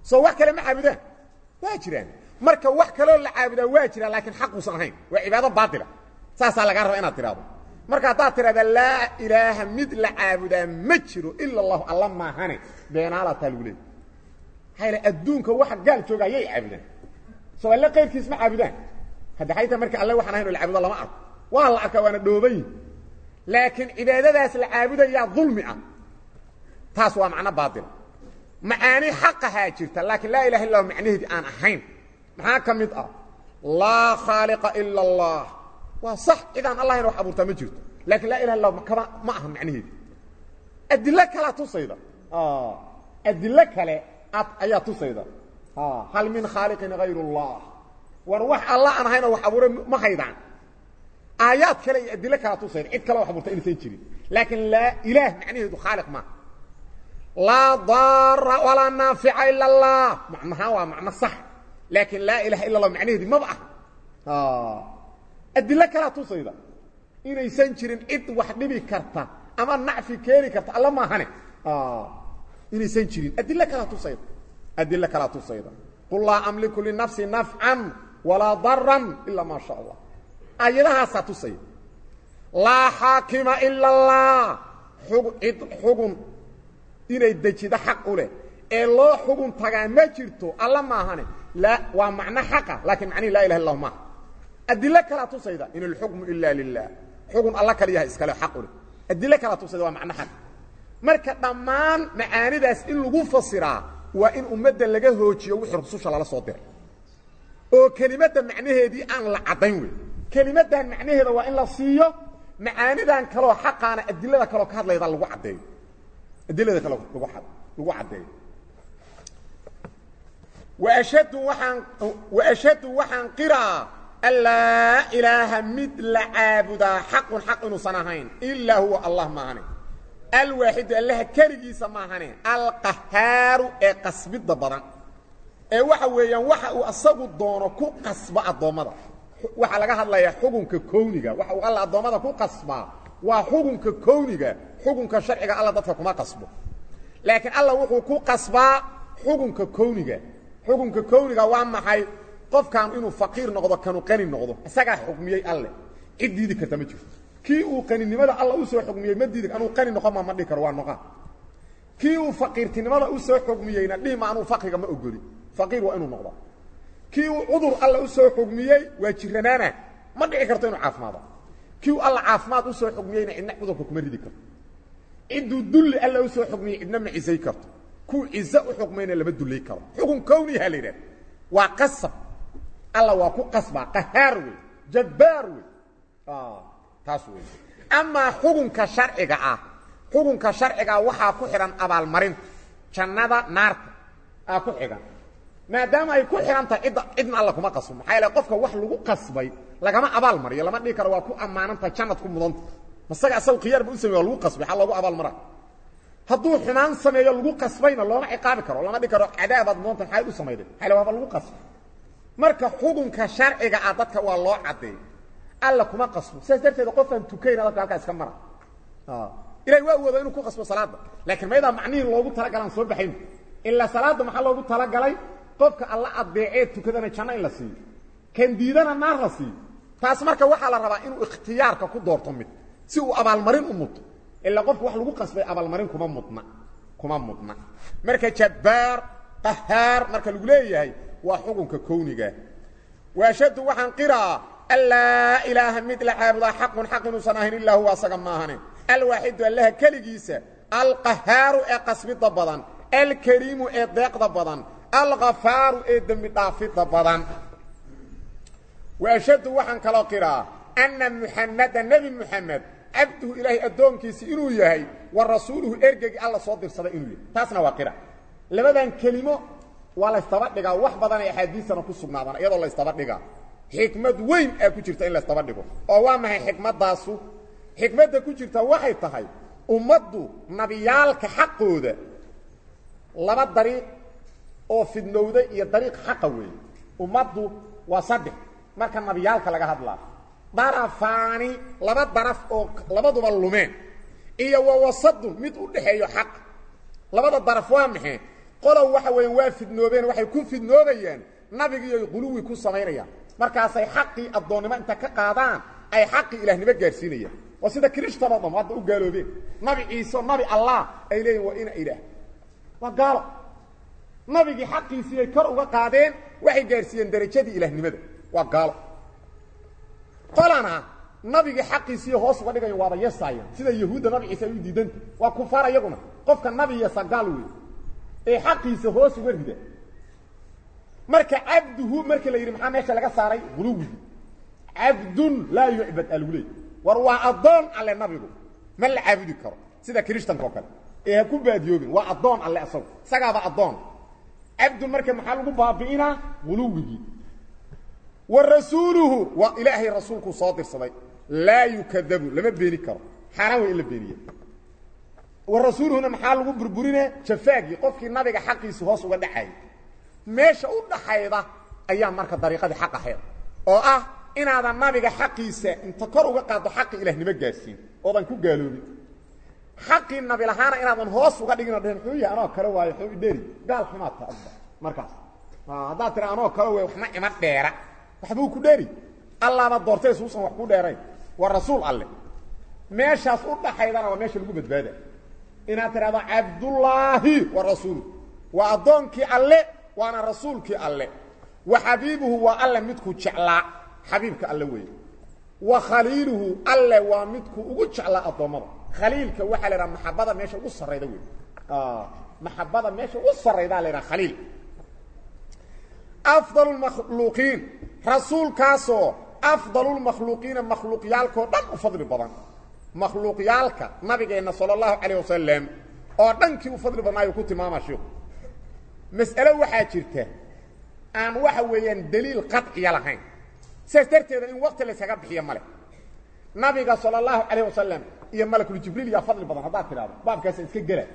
soo wax kale ma caabudaan waa jiraan marka wax kaloo la caabudaa waa jiraan laakiin xaquusan ahayn waa cibaado baatila saasaa lagaa raba inaad tidhaahdo marka haddaad tidhahda laa ilaaha mid la caabudaa ma jiro ila allahu alla maahane beenaalataa lagu leeyay maxaa yale adduunka waxa gaal jooga ayay caabudaan soo alle qayrkiis ma caabudaan hadda xayta marka alle waxaan ahayn oo la caabudo lama arko waa la arkaa waana dhoobayin laakiin cibaadadaas la caabudayaa dulmi ah taas waa macno baatila macaani xaqahaa jirta laakiin laa ilaha illa macnaheedii aan ahayn maxaa ka mid ah laa khaaliqa ila allah waa sax cidaan allahayna wax abuurtaa ma jirto laakiin laa ilaha illa kama ma aha macnaheedi adilo kalea tusayda adilo kale ad ayaa tusayda hal min khaaliqin hayr اllah war wax alla aan ahayn oo wax abuuray ma haydaan aayaad kale iyo adilo kalea tusayda cid kale wax abuurta inaysan jirin laakiin laa ilaah macnaheedu khaaliq maaha laa daara walaa naafica ila اllah macnahaan waa macno sax laakiin laa ilaha illa اlah macnaheedi maba ah adilo kalea tusayda inaysan jirin cid wax dhibi karta ama nacfi keeni karta alla maahane inaysan jirin adilo kalea tusayda adilo kalea tusayda qul laa amliku linafsi nafcan walaa daran ila maa sha allah aayadahaasaa tusaya laa xaakima ila اllah cid xugun inay dejido xaq u leh ee loo xugun tagaa ma jirto alla maahane la waa macno xaqa laakiin macnihi laa ilaha illahu maaha adilo kalea tusayda in alxukmu ila lilah xugun alla kaliyaha iskale xaq u leh adilo kalea tusayda waa macno xaq marka dhammaan macaanidaas in lagu fasiraa waa in ummadda laga hoojiyo wixii rususha lala soo diray oo kelimadda macnaheedii aan la caddayn wey kelimaddan macnaheeda waa in la siiyo macaanidan kaloo xaqaana adilada kaloo ka hadlayda lagu caddeeyo adilada kaloo lagu lagu caddeeyo waashhadu waxaan waashhadu waxaan qiraa an laa ilaaha mid la caabudaa xaqun xaq inuusan ahayn ilaa huwa allah maahane alwaaxidu allaha keligiisa maahane alqahaaru ee qasbidda badan ee waxa weeyaan waxa uu asagu doono ku qasba addoommada waxaa laga hadlayaa xukunka kowniga waxa uu alla addoommada ku qasbaa waa xukunka kowniga xukunka sharciga alla dadka kuma qasbo laakiin alla wuxuu ku qasbaa xukunka kowniga xukunka kowniga waa maxay qofkan inuu faqiir noqdo kanu qani noqdo isagaa xukmiyey alle cid diidi karta ma jirto kii uu qaninimada alla u soo xukmiyey ma diidi anuu qani noqon ma ma dhihi karo waa noqon kii uu faqiirtinimada u soo xukmiyeyna dhihi ma anuu faqiga ma ogoli faqiir waa inuu noqdo kii uu cudur alla u soo xukmiyey waa jiranaana ma dhici karto inuu caafimaado kii uu alla caafimaad u soo xukmiyeyna cidna cudurka kuma ridi karto cidduu dulli alla u soo xukmiyey cidna ma cisay karto kuu cizo u xukmayna lama dullay karo xukun kowniha la yidhahda waa qasab alla waa ku qasbaa qahaar wey jabbaar wey taas wey amaa xukunka sharciga ah xukunka sharcigaa waxaa ku xidhan abaalmarinta jannada naarta aa ku xidhan maadaama ay ku xidhan tahay cidda cidna alla kuma qasbo maxaa yaele qofka wax lagu qasbay lagama abaal mariyo lama dhihi karo waa ku ammaanantahay jannad ku mudanta masaga asaga khiyaarba u samey waa lagu qasbay xaa loogu abaal mara hadduu xumaan sameeyo lagu qasbayna looma ciqaabi karo lama dhihi karo cadaabaad mudanta maxaad u samayday maxaa yaele waaba lagu qasbay marka xukunka sharciga ah dadka waa loo caddeey alla kuma qasbo sidaas darteed qofaan tukayna dadka halkaa iska mara ilahay waa awooda inuu ku qasbo salaadda laakiin mayadaa macnihii loogu talagalaan soo baxayn ilaa salaadda maxaa loogu talagalay qofka alla addeecee tukadana janno in la siiyo kan diidana naar la siiyo taas marka waxaa la rabaa inuu ikhtiyaarka ku doorto mid si uu abaalmarin u mudto ilaa qofka wax lagu qasbay abaalmarin kuma mudna kuma mudna marka jabbaar qahaar marka lagu leeyahay waa xukunka kowniga waashadu waxaan qiraa an laa ilaaha mid la caabudaa xaqun xaq inuusan ahayn ilaa huwa asaga maahane alwaaxidu allaha keligiisa alqahaaru ee qasbidda badan alkariimu ee deeqda badan alkhafaaru ee dembi dhaafidda badan waashadu waxaan kaloo qiraa anna muxamada nebi muxamed cabduhu ilaahay addoonkiisi inuu yahay wa rasuuluhu ergegi alla soo dirsaday inuu yahay taasna waa qira labadan kelimo waa laysdaba dhigaa wax badan ay axaadiisana ku sugnaadaan iyadoo laysdaba dhigaa xikmad weyn aa ku jirta in laysdaba dhigo oo waa maxay xikmaddaasu xikmadda ku jirta waxay tahay ummaddu nabiyaalka xaqooda laba dariiq oo fidnowda iyo dariiq xaqa weeye ummaddu waa saddex marka nabiyaalka laga hadlaa darafaani laba daraf oo labaduba lumeen iyo wa wasadun mid u dhexeeyo xaq labada daraf waa maxay qolow waxa weeyaan waa fidnoobeen waxay ku fidnoobayaan nabigiiyoy quluwi ku samaynayaan markaasay xaqii addoonnimo inta ka qaadaan ay xaqii ilaahnimo gaadhsiinayaan waa sida kirishtanoo dham hadda u gaaloobeen nabi ciise nabi allah ay leeyihin waa ina ilaah waa gaalo nabigii xaqiisii ay kor uga qaadeen waxay gaadhsiiyeen darajadii ilaahnimada waa gaalo qolana nabigii xaqiisii hoos uga dhigayan waaba yesaayaan sida yahuudda nabi ciise ay u diidanta waa kufaar iyaguna qofka nabi yesa gaal wey ee xaqiisa hoos uga rida marka cabduhu markii la yidhi maxaa meesha laga saaray quluwigii cabdun laa yucbad aa lagu leeyay war waa addoon alle nabigu ma la caabudi karo sida kirishtanka oo kale ee ha ku baadiyoobin waa addoon alle asagu isagaaba addoon cabdun marka maxaa lagu baabi'inaa quluwigii wa rasuuluhu waa ilaahay rasuulkuu soo dirsaday laa yukadabu lama beeni karo xaaraan way in la beeniye wa rasuuluhuna maxaa lagu burburine jafaagii qofkii nabiga xaqiisi hoos uga dhacayay meesha u dhaxayda ayaa marka dariiqadii xaq ahayd oo ah inaadan nabiga xaqiisa inta kor uga qaaddo xaqii ilaahnimo gaadhsiin oodan ku gaaloobin xaqii nabi lahaana inaadan hoos uga dhigin oo dhehen xuu yahay anoo kale waayo xuu idheeri gaal xumaad ta adba markaas haddaad tira anoo kale way waxma ima dheera waxbuu ku dheeri allaaba doortay suusan wax ku dheerayn waa rasuul alle meeshaas u dhaxaydana waa meesha lagu badbaada inaad tidhahdo cabdullaahi wa rasuulu waa addoonkii alle waana rasuulkii alle wa xabiibuhu waa alle midkuu jeclaa xabiibka alle weeye wa khaliiluhu alle waa midkuu ugu jeclaa addoommada khaliilka waxaa la idhaha maxabada meesha ugu sarrayda wey maxabada meesha ugu sarraydaa la idhaha khaliil afdal makhluuqiin rasuulkaasoo afdalulmakhluuqiina makhluuqyaalkao dhan u fadli badan makhluuqyaalka nabigeenna sala allahu calayh wasalam oo dhankii u fadli badnaayu ku tilmaama shiiku mas'alo waxaa jirta aan waxa weeyaan daliil qaطciya lahayn sidaas darteeda in wakti layskaga bixiyo male nabiga sala allahu calayh wasalam iyo malakuljibriil yaa fadli badan haddaad tidhahdo baabkaasa iska gela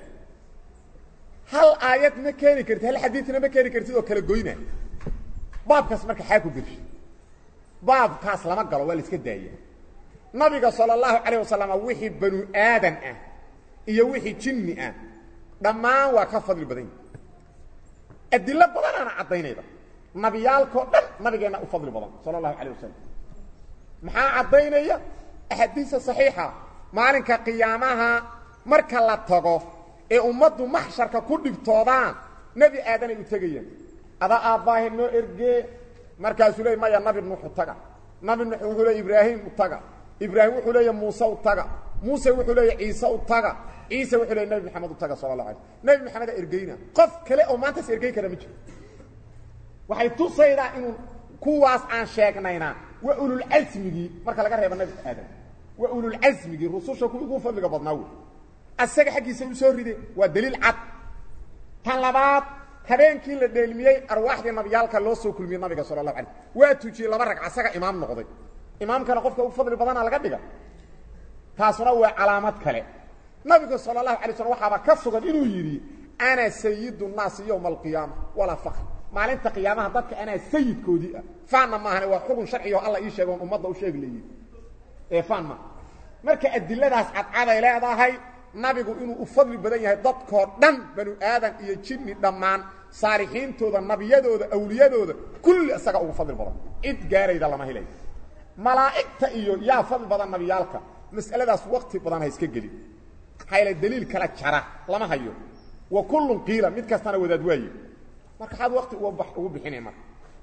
hal aayad ma keeni kartid hal xadiidna ma keeni kartid oo kala goyna baabkaas marka xaa ku gelsha baabkaas lama galo waa la iska daaya nabiga sala allahu calayh wasalam wixii banu aadan ah iyo wixii jinni ah dhammaan waa ka fadli badan yahi adilo badanaana caddaynayda nabiyaalkao dhan nabigeenna u fadli badan sala allahu calayh wasalam maxaa caddaynaya axaadiisa saxiixa maalinka qiyaamaha marka la tago ee ummaddu maxsharka ku dhibtoodaan nebi aadanay u tegayaan adaa aabbaahe noo ergee markaasuu leey maya nabi nuux u taga nabi nuux wuxuu leey ibraahim u taga ibraahim wuxuu leeya muuse u taga muuse wuxuu leeya ciise u taga ciise wuxuu leeya nebi maxamed u taga sala allah alay nebi maxameda ergeyna qof kale oo maantaas ergey kara ma jiro waxay tusaydaa inuu kuwaas aan sheegnayna waa ululcasmigii marka laga reebo nebi aadam waa ululcasmigii rususha kuwii ugu fadliga badnaa wey asaga xaggiisa u soo ride waa daliil cad tan labaad habeenkii la dheelmiyey arwaaxdii nabiyaalka loo soo kulmiyey nabiga sala allahu alay waa tujiyey laba ragc asaga imaam noqday imaamkana qofka u fadli badana laga dhiga taasuna waa calaamad kale nabigu sala allahu alay slm waxaaba ka sugan inuu yidhi ana sayidu nnaasi yowma alqiyaama walaa fakr maalinta qiyaamaha dadka anaa sayidkoodii ah faanna maahane waa xugun sharcigo alla ii sheego on ummadda u sheeg leeyihi ee faan maaha marka adiladaas cadcaday leedahay nabigu inuu u fadli badan yahay dadkoo dhan banu aadan iyo jinni dhammaan saalixiintooda nabiyadooda awliyadooda kulli isaga ugu fadli badan cid gaarayda lama helay malaa'igta iyo yaa fadli badan nabiyaalka mas'aladaas wakti badan ha iska gelin hayla daliil kala jara lama hayo wa kullun qiila mid kastana wadaad waaye marka xaad wakti ugu bixinay marka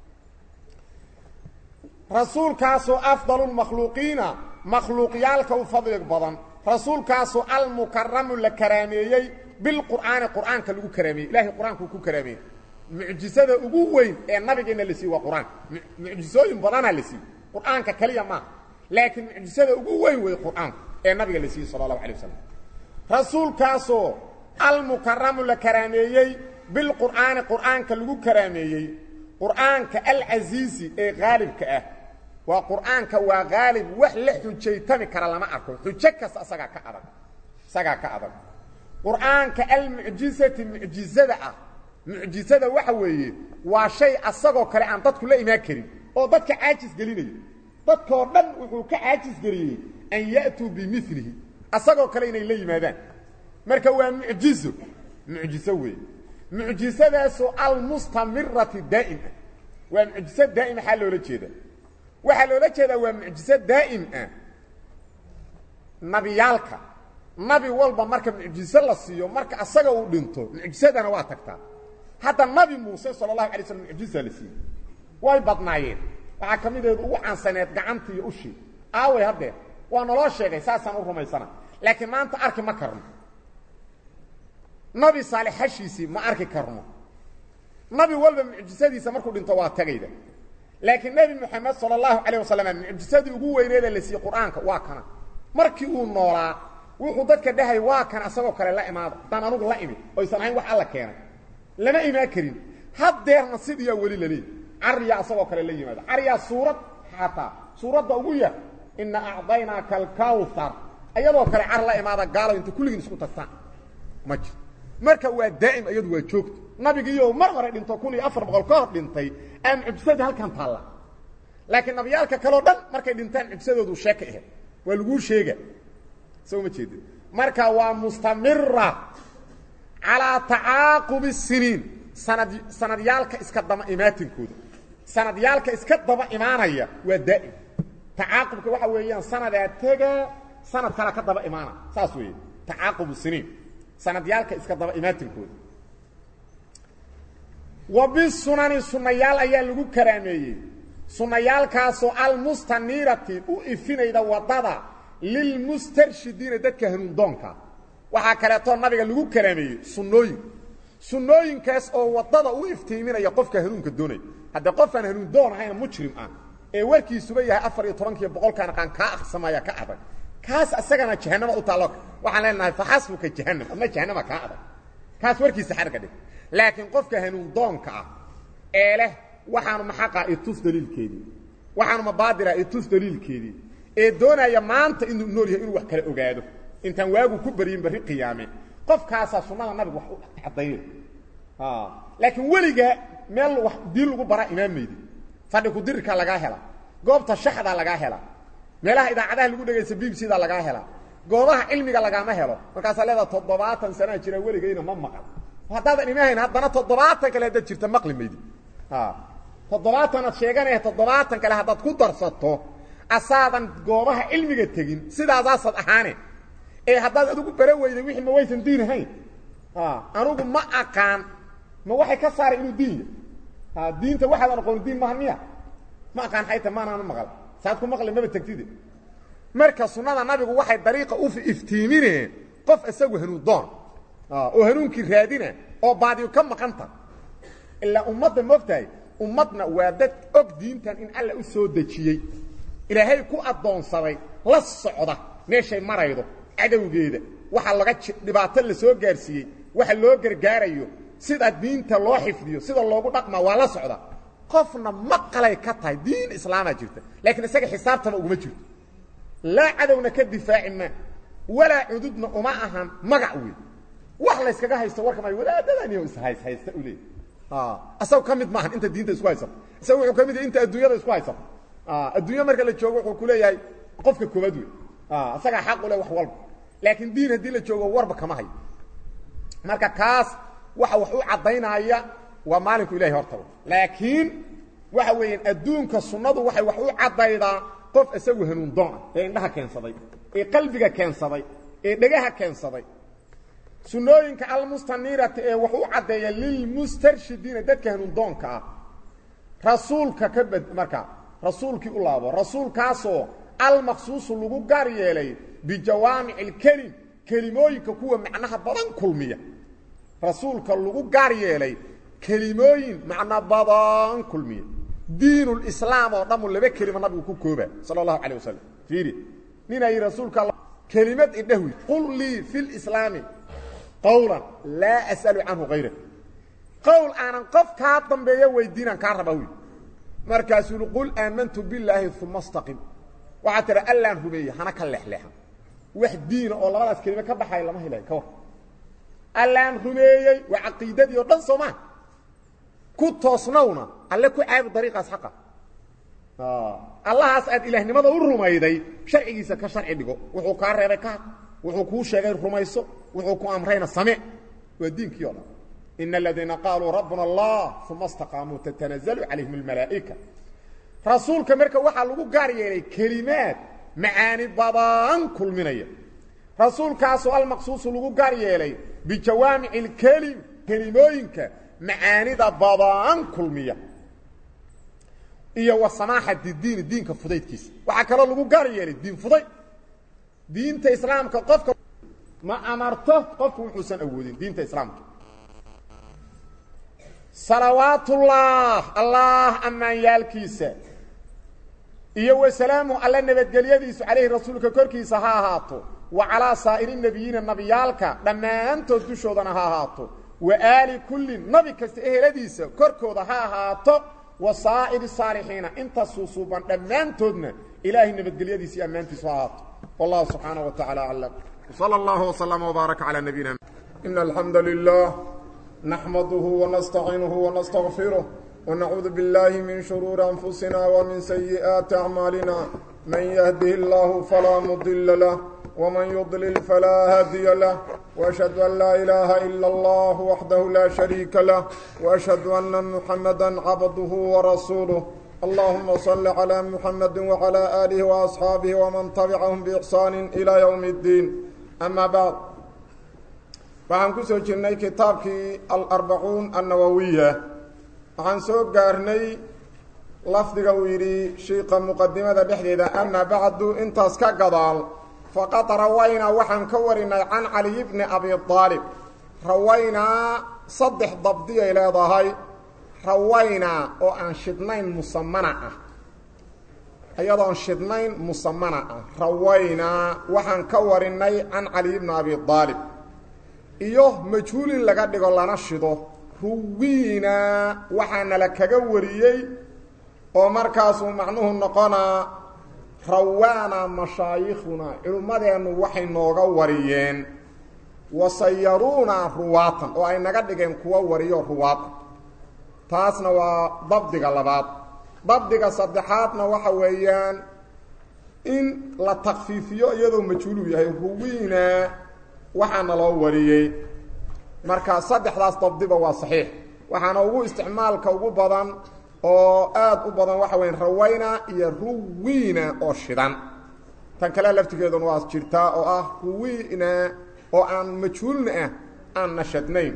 rasuulkaasoo afdalulmakhluuqiina makhluuqyaalka u fadli badan rasuulkaasoo almukaramu la karaameeyey bilqur'aani qur'aanka lagu karaameeyey ilahay qur-aankuu ku karaameeyey mucjisada ugu weyn ee nabigeenna la siiye waa qur-aanka mucjisooyin badanaa la siiye qur'aanka keliya maaha laakiin mucjisada ugu weyn wey qur'aanku ee nabiga la siiyey sala allahu alay wasalam rasuulkaasoo almukaramu la karaameeyey bilqur'aani qur'aanka lagu karaameeyey qur'aanka alcasiisi ee haalibka ah waa qur'aanka waa haalib wax la xujaytami kara lama arko xujo kasta isagaa ka adag isagaa ka adag qur'aanka almucjisati mucjizada ah mucjizada waxa weeye waa shay asagoo kale aan dadku la imaan karin oo dadka caajis gelinayo dadkoo dhan wuxuu ka caajis geliyey an ya'tuu bimilihi asagoo kale inay la yimaadaan marka waa mucjizo mucjizo weeye mucjisadaasu almustamirati daa'ima waa mucjiso daa'im maxaa loola jeeda waxaa loola jeedaa waa mucjiso daa'im ah nabiyaalka nabi walba marka mucjiso la siiyo marka asaga uu dhinto mucjisadana waa tagtaa hadda nabi muuse sala allahu alay slam mucjisa la siiyey way badnaayeen waxaa ka mideedu ugu caansaneed gacanta iyo ushii aaway haddee waa naloo sheegay saasaan u rumaysana laakiin maanta arki ma karno nabi saalex hashiisii ma arki karno nabi walba mucjisadiisa markuu dhinto waa tagayda laakiin nebi moxamed sala allahu calayh wasalam mucjisadii ugu weyneeda la siiyey qur-aanka waa kana markii uu noolaa wuxuu dadka dhahay waa kan asagoo kale la imaada haddaan anugu la imid oysan ahayn wax alla keenay lama imaan karin haddeerna sidiyaa weli laleey cariyaa asagoo kale la yimaado cariyaa suurad xataa suuradda ugu yar ina acdaynaaka alkawthar ayadoo kale car la imaada gaalo inta kulligiin isku tagtaan ma jiro marka waa daa'im iyadu waa joogto nabigiiyo mar hore dhinto kun iyo afar boqol ka hor dhintay aa mucjisadii halkan taalla laakiin nabiyaalka kaleo dhan markay dhintaan mucjisadoodu sheeka ahayd waa laguu sheega soo ma jeedin marka waa mustamira calaa tacaaqubi siniin sanad sanadyaalka iska daba imaatinkooda sanadyaalka iska daba imaanaya waa daa'im tacaaqubka waxa weeyaan sanadaa tega sanad kale ka daba imaana saas weeye tacaaqubu siniin sanadyaalka iska daba imaatinkooda wa bisunani sunnayaal ayaa lagu karaameeyey sunnayaalkaasoo almustaniirati u ifinayda waddada lilmustarshidiina dadka hanuundoonka waxaa kaleetoo nabiga lagu karaameeyey sunnooyin sunnooyinkaas oo waddada u iftiiminaya qofka hanuunka doonaya haddee qofaan hanuun doon ahayna mujrim ah ee warkiisuba yahay afar iyo tobankiiyo boqolkaan aqaan kaa aqsamaya ka adag kaas asagana jahanama u taallo waxaan leenahay faxasbuka jahanam ama jahanama kaa adag kaas warkiisa xarga dhig laakiin qofka hanuun doonka ah ee leh waxaanu maxaqaa itus daliilkeedii waxaanu mabaadira itus daliilkeedii ee doonaya maanta inuu nool yahay inuu wax kala ogaado intaan waagu ku baryin barri qiyaame qofkaasaa sunnada nabiga wax u cadaynay laakiin weligaa meel wax diin lagu baraa imaamaydi fadhi kudirirka lagaa hela goobta shaxdaa lagaa hela meelaha idaacadaha lagu dhegaysta b b c da lagaa hela goobaha cilmiga lagaama helo markaasaa leedaa toddobaatan sanaa jira weligayna ma maqal haddaadan imahayn haddana toddobaatan kale haddaad jirta maqli maydi toddobaatanaad sheeganaya toddobaatan kale haddaad ku darsato asaadan goobaha cilmiga tegin sidaasaasaad ahaane ee haddaad adigu bara weyday wixii ma waysan diin ahayn anugu ma aqaan ma waxay ka saaray inuu diin yahy diinta waxaadan aqooni diin maha miya ma aqaan xayta maanaanu maqal saad ku maqli maba tegtide marka sunnada nabigu waxay dariiqa u iftiimineen qof isagu hanuun doon oo hanuunkii raadina oo baadiyo ka maqanta ilaa ummadda moogtahay ummadna waa dad og diintan in alla u soo dejiyey ilaahay ku addoonsaday la socda meeshay maraydo cadowgeeda waxa laga dhibaato la soo gaarsiiyey waxa loo gargaarayo sida diinta loo xifdiyo sida loogu dhaqmaa waa la socda qofna maqalay ka tahay diin islaamaa jirta laakiin isaga xisaabtaba uguma jirto laa cadowna ka difaaci ma walaa cududna uma ahan magac wey wax layskaga haysto warka ma wadaadadaniyo ishays haysta u leey asaga ka mid maahan inta diinta isku haysato isaga wuxuu ka mid yahay inta adduunyada isku haysato adduunya marka la joogo wuxuu ku leeyahay qofka koobaad wey isagaa xaq u leh wax walba laakiin diin haddii la joogo warba kama hayo marka kaas waxa wax u caddaynaya waa maalinku ilahay hortaba laakiin waxa weeyaan adduunka sunnadu waxay wax u caddaydaa qof isagu hanuun doona ee indhaha keensaday ee qalbiga keensaday ee dhegaha keensaday sunnooyinka almustaniirati ee wax u caddeeya lilmustarshidiina dadka hanuun doonka ah rasuulka ka bad marka rasuulkii u laabo rasuulkaasoo almaqsuusu lagu gaar yeelay bijawaamic اlkelim kelimooyinka kuwa macnaha badan kulmiya rasuulka lagu gaar yeelay kelimooyin macno badan kulmiya diin اlislaam oo dhammu laba kelimo nabigu ku kooba salى اllahu alيه wasalam fiiri ninaa yidhi rasuulka kelimad idhahwi qul lii fi اlislaami qawla laa as'alu canhu hayra qowl aanan qof kaa dambeeyo weydiinaan kaa raba wy markaasuu i qul aamantu billaahi uma staqim waxaa tidha allaan rumeeye hana ka leexleexan wax diina oo labadaas kelime ka baxaya lama helayo ka war allaan rumeeyey waa caqiidadii oo dhan soo maa ku toosnowna alle ku caabi dariiqaas xaqa allahaas aad ilaahnimada u rumayday sharcigiisa ka sharci dhigo wuxuu kaa reebay ka wuxuu kuu sheegay rumayso wuxuu ku amrayna same waa diinkii o dhan ina aladiina qaaluu rabbuna allah uma istaqaamuu tatanazalu calayhim almalaa'ika rasuulka marka waxaa lagu gaar yeelay kelimaad macaani badan kulminaya rasuulkaasoo almaqsuusu lagu gaar yeelay bijawaamici lkelim kelimooyinka macaanida badan kulmiya iyo wa samaaxati diini diinka fudaydkiisa waxaa kaloo lagu gaar yeelay diin fudayd diinta islaamka qofka ma amarto qofku wuxuusan awoodin diinta islaamka salawaatullah allah ammaanyaalkiisa iyo wasalaamu alla nabadgelyadiisu calayhi rasuulka korkiisa ha ahaato wa calaa saa'iri nebiyiina nabiyaalka dhammaantood dushoodana ha ahaato wa aali kullin nabi kasta eheladiisa korkooda ha ahaato wa saa'iri saalixiina inta suusuuban dhammaantoodna ilaahay nabadgelyadiisa iyo ammaantiisu ha ahaato wallahu subxaanaه wa tacala aclam wsala allahu wslama wbaaraka calaa nabiyina ina alxamda lilah naxmaduhu wanastaciinuhu wanastaqfiruh ونعوذ بالله من شرور أنفسنا ومن سيئات أعمالنا من يهده الله فلا مضل له ومن يضلل فلا هادي له وأشهد أن لا إله إلا الله وحده لا شريك له وأشهد أن محمدا عبده ورسوله اللهم صل على محمد وعلى آله وأصحابه ومن تبعهم بإحسان إلى يوم الدين أما بعد waxaan ku soo jirnay kitaabkii alarbacuun annawowiya waxaan soo gaarnay lafdiga uu yidhi shiiqa muqadimada dhexdeeda amaa bacdu intaas ka gadaal faqad rawaynaa waxaan ka warinay can caliy bni abi aalib rawaynaa saddex dabdiyay leedahay rawaynaa oo aan shidnayn musamana ah iyadoon shidnayn musamana ah rawaynaa waxaan ka warinay can caliy bni abi aalib iyo majhuulin laga dhigo lana shido ruwiina waxaana la kaga wariyey oo markaasuu macnuhu noqonaa rawaana mashaayikhuna culummadeennu waxay nooga wariyeen wasayaruuna ruwaatan oo ay naga dhigeen kuwa wariyo ruwaatan taasna waa dabdiga labaad dabdiga saddexaadna waxa weeyaan in la takfiifiyo iyadoo majhuuluu yahay ruwiina waxaana loo wariyey marka saddexdaas dabdiba waa saxiix waxaana ugu isticmaalka ugu badan oo aad u badan waxa weya rawayna iyo ruwiina oo shidan tan kale laftigeeduna waa jirtaa oo ah ruwiina oo aan majhuulna ah aan nashadnayn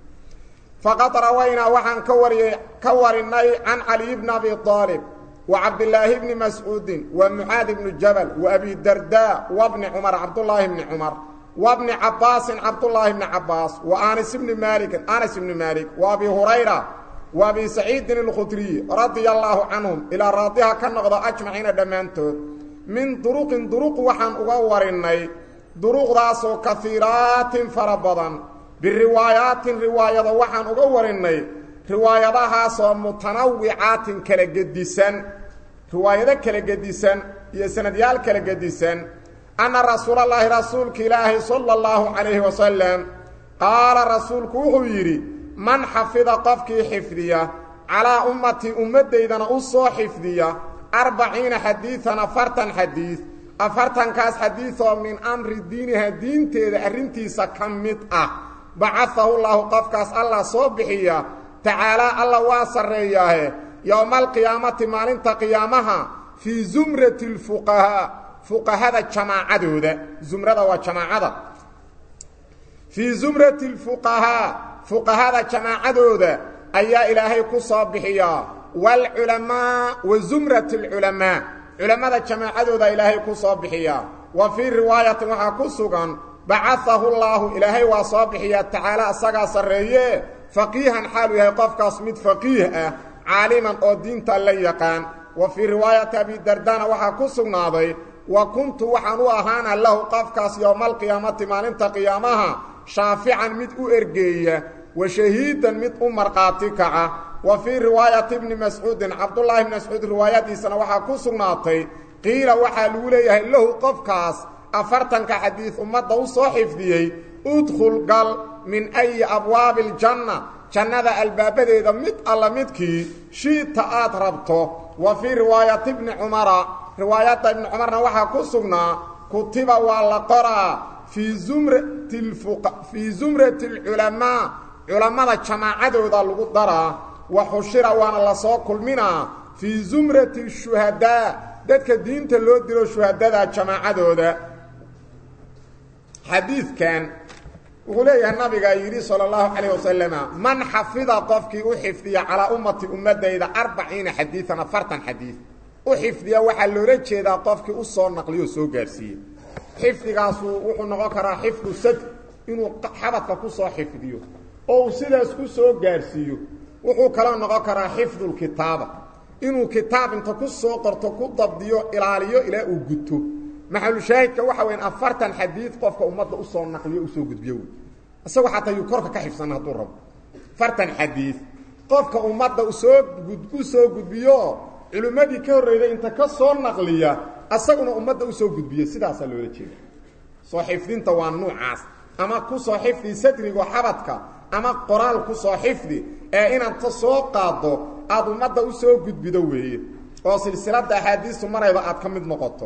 faqad rawaynaa waxaan ka wariyey ka warinay can caliy bni abi aalib wa cabdilaahi bni mascuudin wa mucaad bni jabal wa abi darda wa bni cumar cabdullaahi bni cumar وبن عباس عبد الله بن عباس وآنس بن مالك آنس بن مالك وأبي هريرة وأبي سعيد الخدري رضي الله عنهم إلى راضيها كالنقضة أجمعين دمانتود من طرق طرق وحن أغورني طرق راسو كثيرات فربضا بالروايات رواية وحن أغورني رواية سو متنوعات كالقدسان رواية كالقدسان يسنديال كالقدسان أن رسول الله رسولك إلهي صلى الله عليه وسلم قال رسولك وحيري من حفظ قفك حفظية على أمتي أمتي إذن أصو حفظية أربعين حديثا فرطا حديث أفرطا كاس حديثا من أمر دينها دين تيد أرنتي سكمت أه بعثه الله قفكاس الله صبحية تعالى الله واصر رياه يوم القيامة مالنت قيامها في زمرة الفقهاء fuqahada jamaacadooda zumrada waa jamaacada fii zumrati lfuqahaa fuqahada jamaacadooda ayaa ilaahay ku soo bixiyaa waalculamaa wa zumrati alculamaa culammada jamaacadooda ilaahay ku soo bixiyaa wa fii riwaayatin waxaa ku sugan bacahahu llaahu ilaahay waa soo bixiyaa tacaala asagaa sarreeye faqiihan xaalu yahay qofkaas mid faqiih ah caaliman oo diinta la yaqaan wa fii riwaayati abidardana waxaa ku sugnaaday wa kuntu waxaan u ahaana lahu qofkaas yowmaalqiyaamati maalinta qiyaamaha shaafican mid u ergeeya wa shahiidan mid u markhaati kaca wa fii riwaayati bni mascuudin cabdullaahi bni mascuud riwaayadiisana waxaa ku sugnaatay qiila waxaa lagu leeyahay lahu qofkaas afartanka xadiid ummadda u soo xifdiyey udkhul gal min ayi abwaabi aljanna jannada albaabadeeda mid alla midkii shiita aad rabto wa fii riwaayati bni cumara riwaayadda ibni cumarna waxaa ku sugnaa kutiba waa la qoraa fii zumrati fii zumrati alculamaa culammada jamaacadooda lagu daraa wa xushira waana lasoo kulminaa fii zumrati shuhadaa dadka diinta loo dilo shuhadada jamaacadooda xadiidkan wuxuu leeyahay nabigaa yidhi sala allahu calayh wasalama man xafida qofkii u xifdiya calaa ummati ummadayda arbaciina xadiidan afartan xadiid u xifdiya waxaa loola jeedaa qofkii u soo naqliyo soo gaarsiiye xifdigaasu wuxuu noqon karaa xifdu sadr inuu xabadka ku soo xifdiyo oo uu sidaas ku soo gaarsiiyo wuxuu kaloo noqon karaa xifdulkitaaba inuu kitaab inta ku soo qorto ku dabdiyo ilaaliyo ilaa uu guto maxalushaahidka waxa weyan afartan xadiid qofka ummadda usoo naqliyo usoo gudbiyo wey isagoo xataa yuu korka ka xifsana hadduu rabo afartan xadiid qofka ummadda usoo u soo gudbiyo culimmadii ka horreyday inta ka soo naqliya asaguna ummadda usoo gudbiya sidaasaa loola jeeda soo xifdinta waa nuucaas ama ku soo xifdi sadrigo xabadka ama qoraal ku soo xifdi ee inaad ta soo qaaddo aada ummadda usoo gudbido weeye oo silsiladda axaadiistu marayba aad ka mid noqoto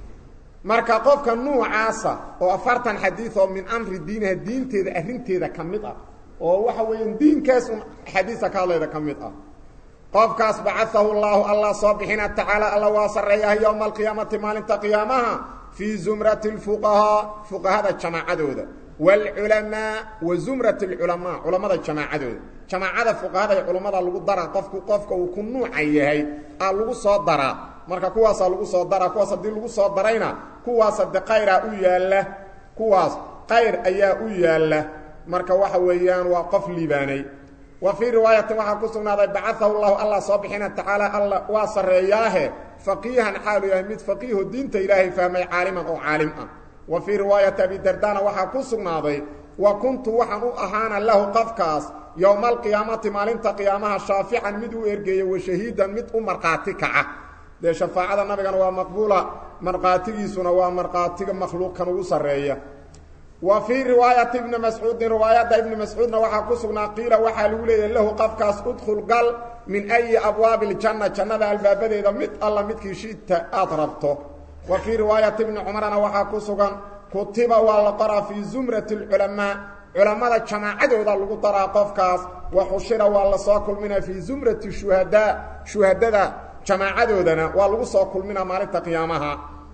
marka qofka nuucaasa oo afartan xadiid oo min amri diiniha diinteeda arrinteeda ka mid ah oo waxa weeyaan diinkaas un axaadiista ka hadlayda ka mid ah qofkaas bacaahu llaahu allah soo bixina tacaala alla waa sarreeyaha yowma alqiyaamati maalinta qiyaamaha fii zumrati lfuqahaa fuqahada jamaacadooda waalculamaa wa zumrati alculamaa culammada jamaacadooda jamaacada fuqahada iyo culammada lagu daraa qofku qofka uu ku nuucan yahay aa lagu soo daraa marka kuwaasaa lagu soo daraa kuwaas haddii lagu soo darayna kuwaas hade qayraa u yaalla kuwaas qayr ayaa u yaalla marka waxa weeyaan waa qof liibaanay wa fii riwaayatin waxaa ku sugnaaday bacaahu llahu allah soo bixina tacaala alla waa sarreeyaahe faqiihan xaalu yahay mid faqiiho diinta ilaahay fahmay caaliman oo caalim ah wa fii riwaayati abidardana waxaa ku sugnaaday wa kuntu waxaan u ahaana lahu qofkaas yowma alqiyaamati maalinta qiyaamaha shaafican mid u ergeeya wa shahiidan mid u markhaati kaca dee shafaacada nabigana waa maqbuula markhaatigiisuna waa markhaatiga makhluuqkan ugu sarreeya wa fii riwaayati ibni mascuudin riwaayadda ibni mascuudna waxaa ku sugnaa qiila waxaa lagu leeyahy lahu qofkaas udkhul gal min ayi abwaabi ljanna jannada albaabadeeda mid alla midkii shita aad rabto wa fii riwaayati ibni cumarna waxaa ku sugan kutiba waa la qoraa fii zumrati alculamaa culammada jamaacadooda lagu daraa qofkaas wa xushira waa lasoo kulminaa fii zumrati shuhadaa shuhadada jamaacadoodana waa lagu soo kulminaa maalinta qiyaamaha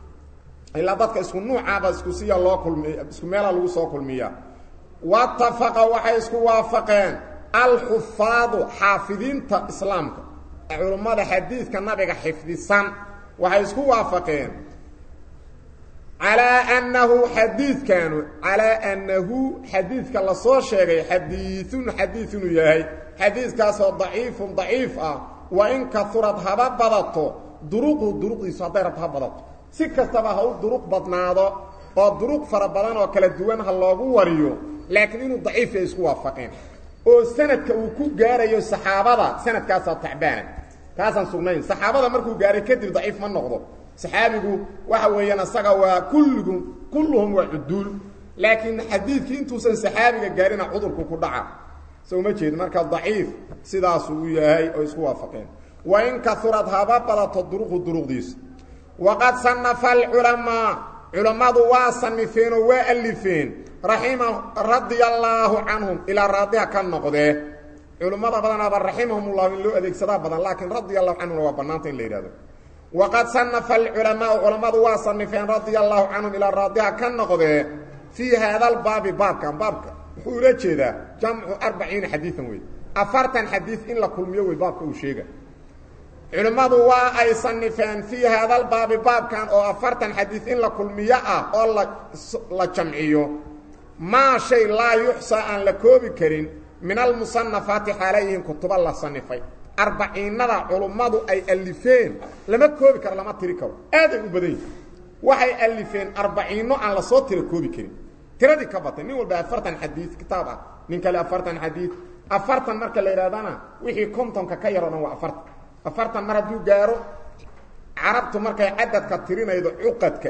ilaa dadka isku nuucaaba isku siya loo kulmiy isku meela lagu soo kulmiya watafaqa waxay isku waafaqeen alxufaadu xaafidiinta islaamka culummada xadiidka nabiga xifdisan waxay isku waafaqeen calaa annahu xadiidkanu calaa annahu xadiidka lasoo sheegay xadiiun xadiid inuu yahay xadiidkaasoo daciifun daciif ah wa in kaurad haba badato duruqu duruqdiisu hadday rabto ha badato si kastaba ha u duruq badnaado oo duruq fara badan oo kala duwan ha loogu wariyo laakiin inuu daciif ay isku waafaqeen oo sanadka uu ku gaarayo saxaabada sanadkaasaa tacbaana kaasaan sugnayn saxaabada markuu gaaray kadib daciif ma noqdo saxaabigu waxa weeyaan asaga waa kulligu kulluhum waa cuduul laakiin xadiidkii intuusan saxaabiga gaarina cudurku ku dhaca soo ma jeed marka daciif sidaasuu u yahay oo isku waafaqeen wa in kaurad haba badato duruqu duruqdiisa waqad sanafa alculamaa culammadu waa sanifeen oo waa alifeen raxima radia allaahu canhum ilaa raadiha ka noqdee culummada badanaaba raximahumullahu in loo adeegsadaa badan laakiin radia allahu canhumna waa bannaanta in la yidhahdo waqad sanafa alculamaau culammadu waa sanifeen radia allahu canhum ilaa raadiha ka noqdee fii haadalbaabi baabkan baabka wuxuu ula jeedaa jamcu arbaciina xadiian wey afartan xadiid in la kulmiyo wey baabka uu sheega culimmadu waa ay sanifeen fii haadalbaabi baabkan oo afartan xadiid in la kulmiyo ah oo la jamciyo maa shay laa yuxsaa aan la koobi karin min almusanafaati xaalayihin kutuba la sanifay arbaciinada culummadu ay alifeen lama koobi karo lama tiri karo aaday u badan yihin waxay alifeen arbaciinno aan lasoo tira koobi karin tiradii ka batay nin walba afartan xadiid kitaab ah nin kale afartan xadiid afartan marka la yidhahdana wixii kontonka ka yaroo dhan waa afartan afartan mar hadduu gaaro carabtu markay cadadka tirinaydo cuqadka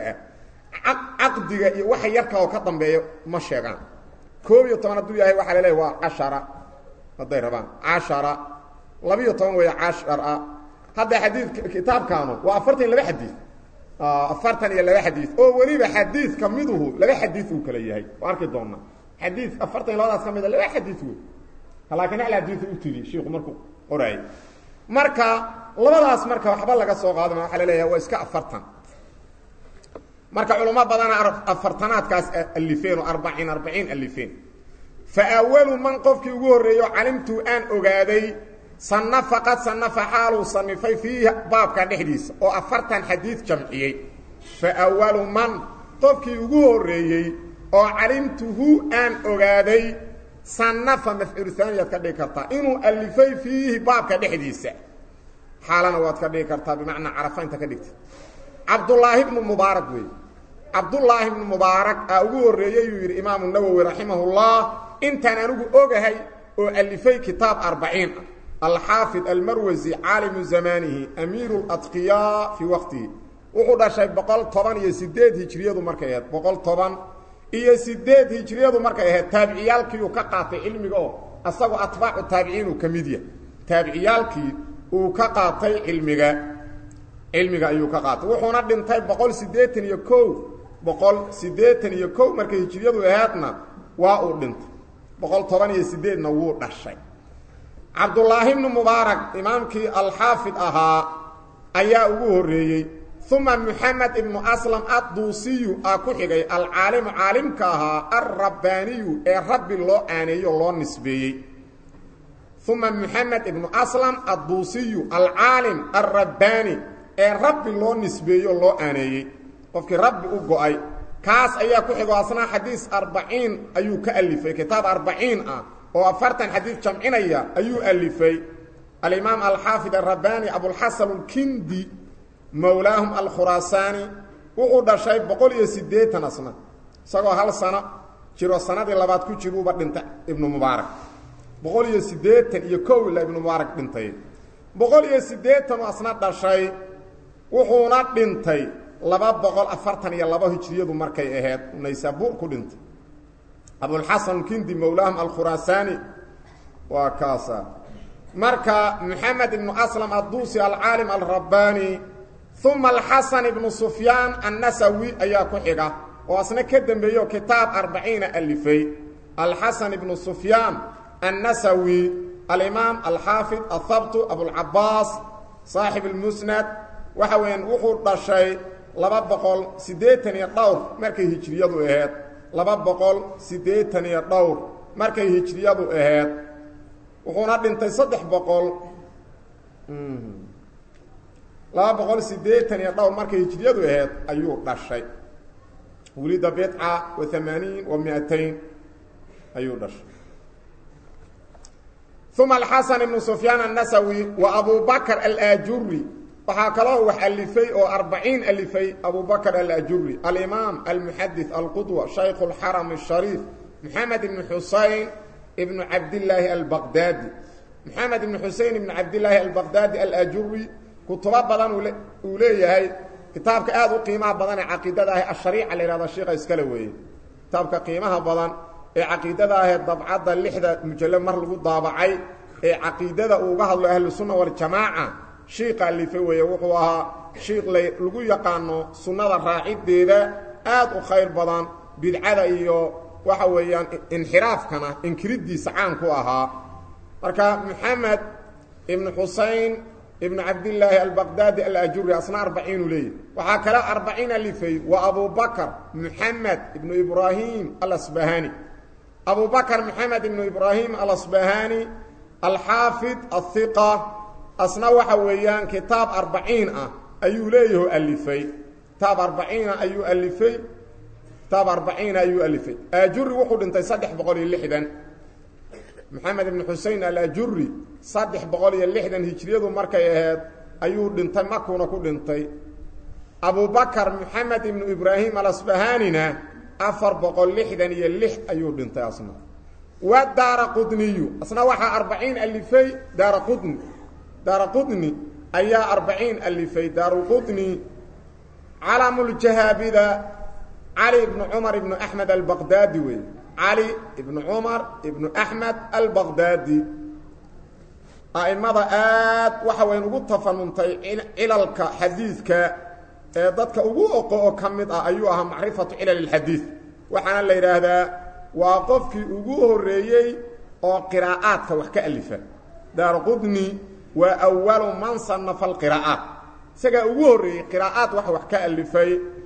ah caqdiga iyo waxa yarka oo ka dambeeyo ma sheegaan koob iyo toban hadduu yahay waxaa laleeyahy waa cashara hadday rabaan cashara labiiyo toban weeya cashara hadda xadiidka kitaabkaanu waa afartan iyo laba xadiid afartan iyo laba xadiid oo weliba xadiidka miduhu laba xadiid uu kala yahay oo arki doona xadiid afartan iyo labadaas ka mida laba xadiid wey laakiin hal xadiiu u tiri shiiku markuu qoraayay marka labadaas marka waxba laga soo qaadama waxaa la leeyahay waa iska afartan marka culamo badana afartanaadkaas alifeen oo arbaciin arbaciin alifeen fa awalu man qofkii ugu horreeyo calimtuu aan ogaaday sanafa qad sanafa xaaluu sanifay fiihi baabka dhexdiisa oo afartan xadiid jamciyey fa awalu man qofkii ugu horreeyey oo calimtuhu aan ogaaday sanafa mafcuul haaniyaad ka dhigi kartaa inuu alifay fiihi baabka dhexdiisa xaalana waad ka dhigi kartaa bimacnaa carafa inta ka dhigta cabdulaahi bnu mubaarak wey cabdullaahi bnu mubaarak aa ugu horreeyey yuu yidhi imaamu nawowi raximahullah intaan anigu ogahay oo alifay kitaab arbaciin ah alxaafid almarwasi caalimu zamaanihi amiiru ladqiyaa fii waqtihi wuxuu dhashay boqol toban iyo sideed hijriyadu markay ahayd boqol toban iyo sideed hijriyadu markay ahayd taabiciyaalkii uu ka qaatay cilmiga oo asagoo atbaacu taabiciin uu ka mid yahay taabiciyaalkii uu ka qaatay cilmiga cilmiga ayuu ka qaatay wuxuuna dhintay boqol siddeetan iyo kow boqol siddeetan iyo kow markay hijriyadu ahaydna waa uu dhintay boqol toban iyo sideedna wuu dhashay cabdullaahi bnu mubaarak imaamkii alxaafid ahaa ayaa ugu horreeyey uma muxamed ibnu aslam adduusiyu aa ku xigay alcaalimu caalimka ahaa alrabbaaniyu ee rabbi loo aaneeyo loo nisbeeyey uma muxamed ibnu aslam adduusiyu alcaalim alrabbaani ee rabbi loo nisbeeyo loo aaneeyey qofkii rabbi u go-ay kaas ayaa ku xigo asnaa xadiis arbaciin ayuu ka alifay kitaab arbaciin ah oo afartan xadiis jamcinaya ayuu alifay alimaam alxaafid arabbaani abulxasan alkindi mowlaahum alkhuraasaani wuxuu dhashay boqol iyo siddeetan asna isagoo hal sano jiro sanadii labaad ku jiruuba dhintay ibnu mubaarak boqol iyo siddeetan iyo kow ila ibnu mubaarak dhintay boqol iyo siddeetanu asna dhashay wuxuuna dhintay laba boqol afartan iyo laba hijriyadu markay ahayd naysaabuur ku dhintay abulxasan alkindi mowlaahum alkhuraasaani waa kaasa marka moxamed ibnu aslam adduusi alcaalim alrabbaani uma alxasan ibnu sufyaan annasawi ayaa ku xiga oo asna ka dembeeyo kitaab arbaciina alifay alxasan ibnu sufyaan annasawi alimaam alxaafid athabtu abulcabaas saaxib almusnad waxa weeyaan wuxuu dhashay laba boqol siddeetan iyo dhowr markay hijriyadu ahayd laba boqol siddeetan iyo dhowr markay hijriyadu ahayd wuxuuna dhintay saddex boqol laba boqol siddeetan iyo dhowr markay hijriyadu ahayd ayuu dhashay wulida bidca wa amaaniin wa miatayn ayuu dhashay uma alxasan ibnu sufyaan annasawi wa abu bakr alaajuri waxaa kaloo wax alifay oo arbaciin alifay abu bakr alajuri alimaam almuxadis alqudwa shaykhu اlxaram الshariif moxamed ibnu xusein ibnu cabdillaahi albaqdaadi moxamed ibnu xusein ibnu cabdillaahi albaqdaadi alajuri kutubo badan uu leeyahay kitaabka aad u qiimaha badan ee caqiidada ah ashariica la yhahda sheika iskale weeye kitaabka qiimaha badan ee caqiidada ahee dabcadda lixda mujallo mar lagu daabacay ee caqiidada uu uga hadlo ahlusunna waljamaaca shiiqa alife weeye wuxuu ahaa shiiq la lagu yaqaano sunnada raaciddeeda aad u khayr badan bidcada iyo waxa weeyaan inxiraafkana inkiriddiisa caan ku ahaa marka moxamed ibnu xusein ibnu cabdillaahi albaqdaadi alajuri asna arbaciinu leeyahy waxaa kale arbaciin alifay waa abu bakr moxamed ibnu ibraahim alasbahani abu bakr moxamed ibnu ibraahim alasbahani alxaafid ahiqa asna waxa weeyaan kitaab arbaciin ah ayuu leeyaho alifay kitaab arbaciina ayuu alifay kitaab arbaciina ayuu alifay ajuri wuxuu dhintay saddex boqol iyo lixdan moxamed ibnu xusein alajuri saddex boqol iyo lixdan hijriyadu markay ahayd ayuu dhintay makuuna ku dhintay abu bakr moxamed ibnu ibraahim alasbahanina afar boqol lixdan iyo lix ayuu dhintay asna wa daara qudniyu asna waxaa arbaciin alifay daara qudni daara qudni ayaa arbaciin alifay daaruqudni calamuljahaabida cali ibnu cumar ibnu axmed albaqdaadi wey cali ibnu cumar ibnu axmed albaqdaadi a'immada aad waxa weyn ugu tafanuntay cilalka xadiidka ee dadka ugu oqo oo ka mid ah ayuu ahaa macrifatu cilal اlxadiid waxaana la yidhaahdaa waa qofkii ugu horreeyey oo qiraa'aadka wax ka alifa daaraqudni waa awalu man sanafa alqiraa'aat isagaa ugu horreeyey qiraa'aad wax wax ka alifay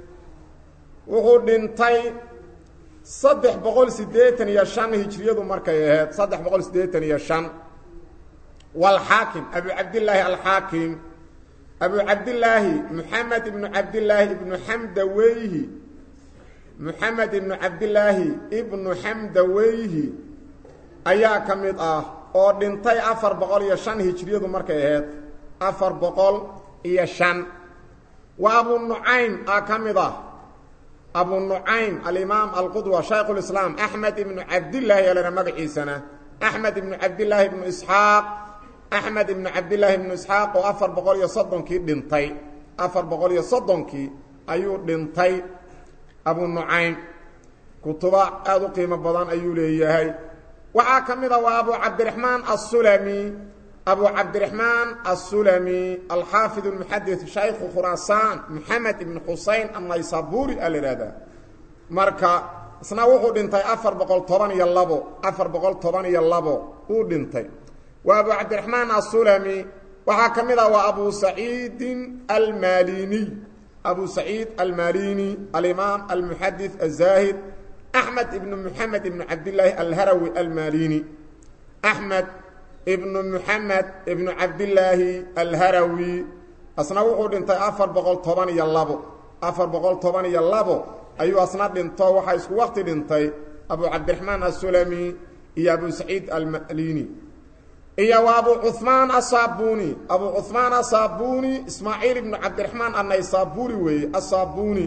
wuxuu dhintay saddex boqol siddeetan iyo shan hijriyadu markay ahayd saddex boqol siddeetan iyo shan walxaakim abu cabdillaahi alxaakim abu cabdillaahi moxamed ibnu cabdillaahi ibnu xamdaweyhi moxamed ibnu cabdillaahi ibnu xamdaweyhi ayaa ka mid ah oo dhintay afar boqol iyo shan hijriyadu markay ahayd afar boqol iyo shan waa abu nucaym aa ka mid ah abu nucaym alimaam alqudwa shaykhulislaam axmed ibnu cabdillaahi alana magaciisana axmed ibnu cabdillaahi ibnu isxaaq axmed ibnu cabdillaahi ibnu isxaaq oo afar boqol iyo soddonkii dhintay afar boqol iyo soddonkii ayuu dhintay abu nucaym kutuba aada u qiimo badan ayuu leeyahay waxaa ka mid a waa abu cabdiraxmaan assulami abu cabdiraxmaan assulami alxaafid almuxadid shaykhu khuraasaan moxamed ibnu xusein annaysaburi a la ihahdaa marka isna wuxuu dhintay afar boqol toban iyo labo afar boqol toban iyo labo uu dhintay waa abu cabdiraxmaan assulami waxaa ka mid ah waa abu saciidin almaliniy abu saciid almalini alimaam almuxadid azaahid axmed ibnu moxamed ibnu cabdillaahi alharawi almalini axmed ibnu moxamed ibnu cabdillaahi alharawi asna wuxuu dhintay afar boqol toban iyo labo afar boqol toban iyo labo ayuu asna dhinto waxaa isku waqti dhintay abu cabdiraxmaan assulami iyo abu saciid almalini iyo waa abu cuثmaan asaabuni abu cuثmaan asaabuni ismaaciil ibnu cabdiraxmaan annaysaburi weeye asaabuni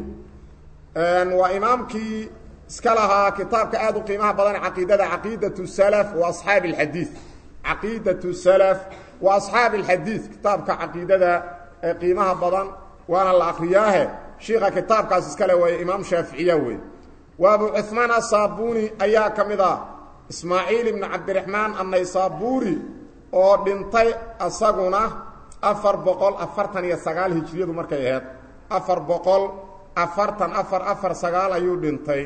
waa imaamkii iska lahaa kitaabka aad u qiimaha badan caqiidada caqiidaة salaf wa asxaabi اlxadiid caqiidaة salaf wa asxaabi اlxadiid kitaabka caqiidada ee qiimaha badan waana la akriyaahe shiika kitaabkaas iskale waay imaam shaaficiya wey waa abu cuثmaan asaabuni ayaa ka mid ah ismaaciil ibnu cabdiraxmaan annaysaburi oo dhintay asaguna afar boqol afartan iyo sagaal hijriyadu markay ahayd afar boqol afartan afar afar sagaal ayuu dhintay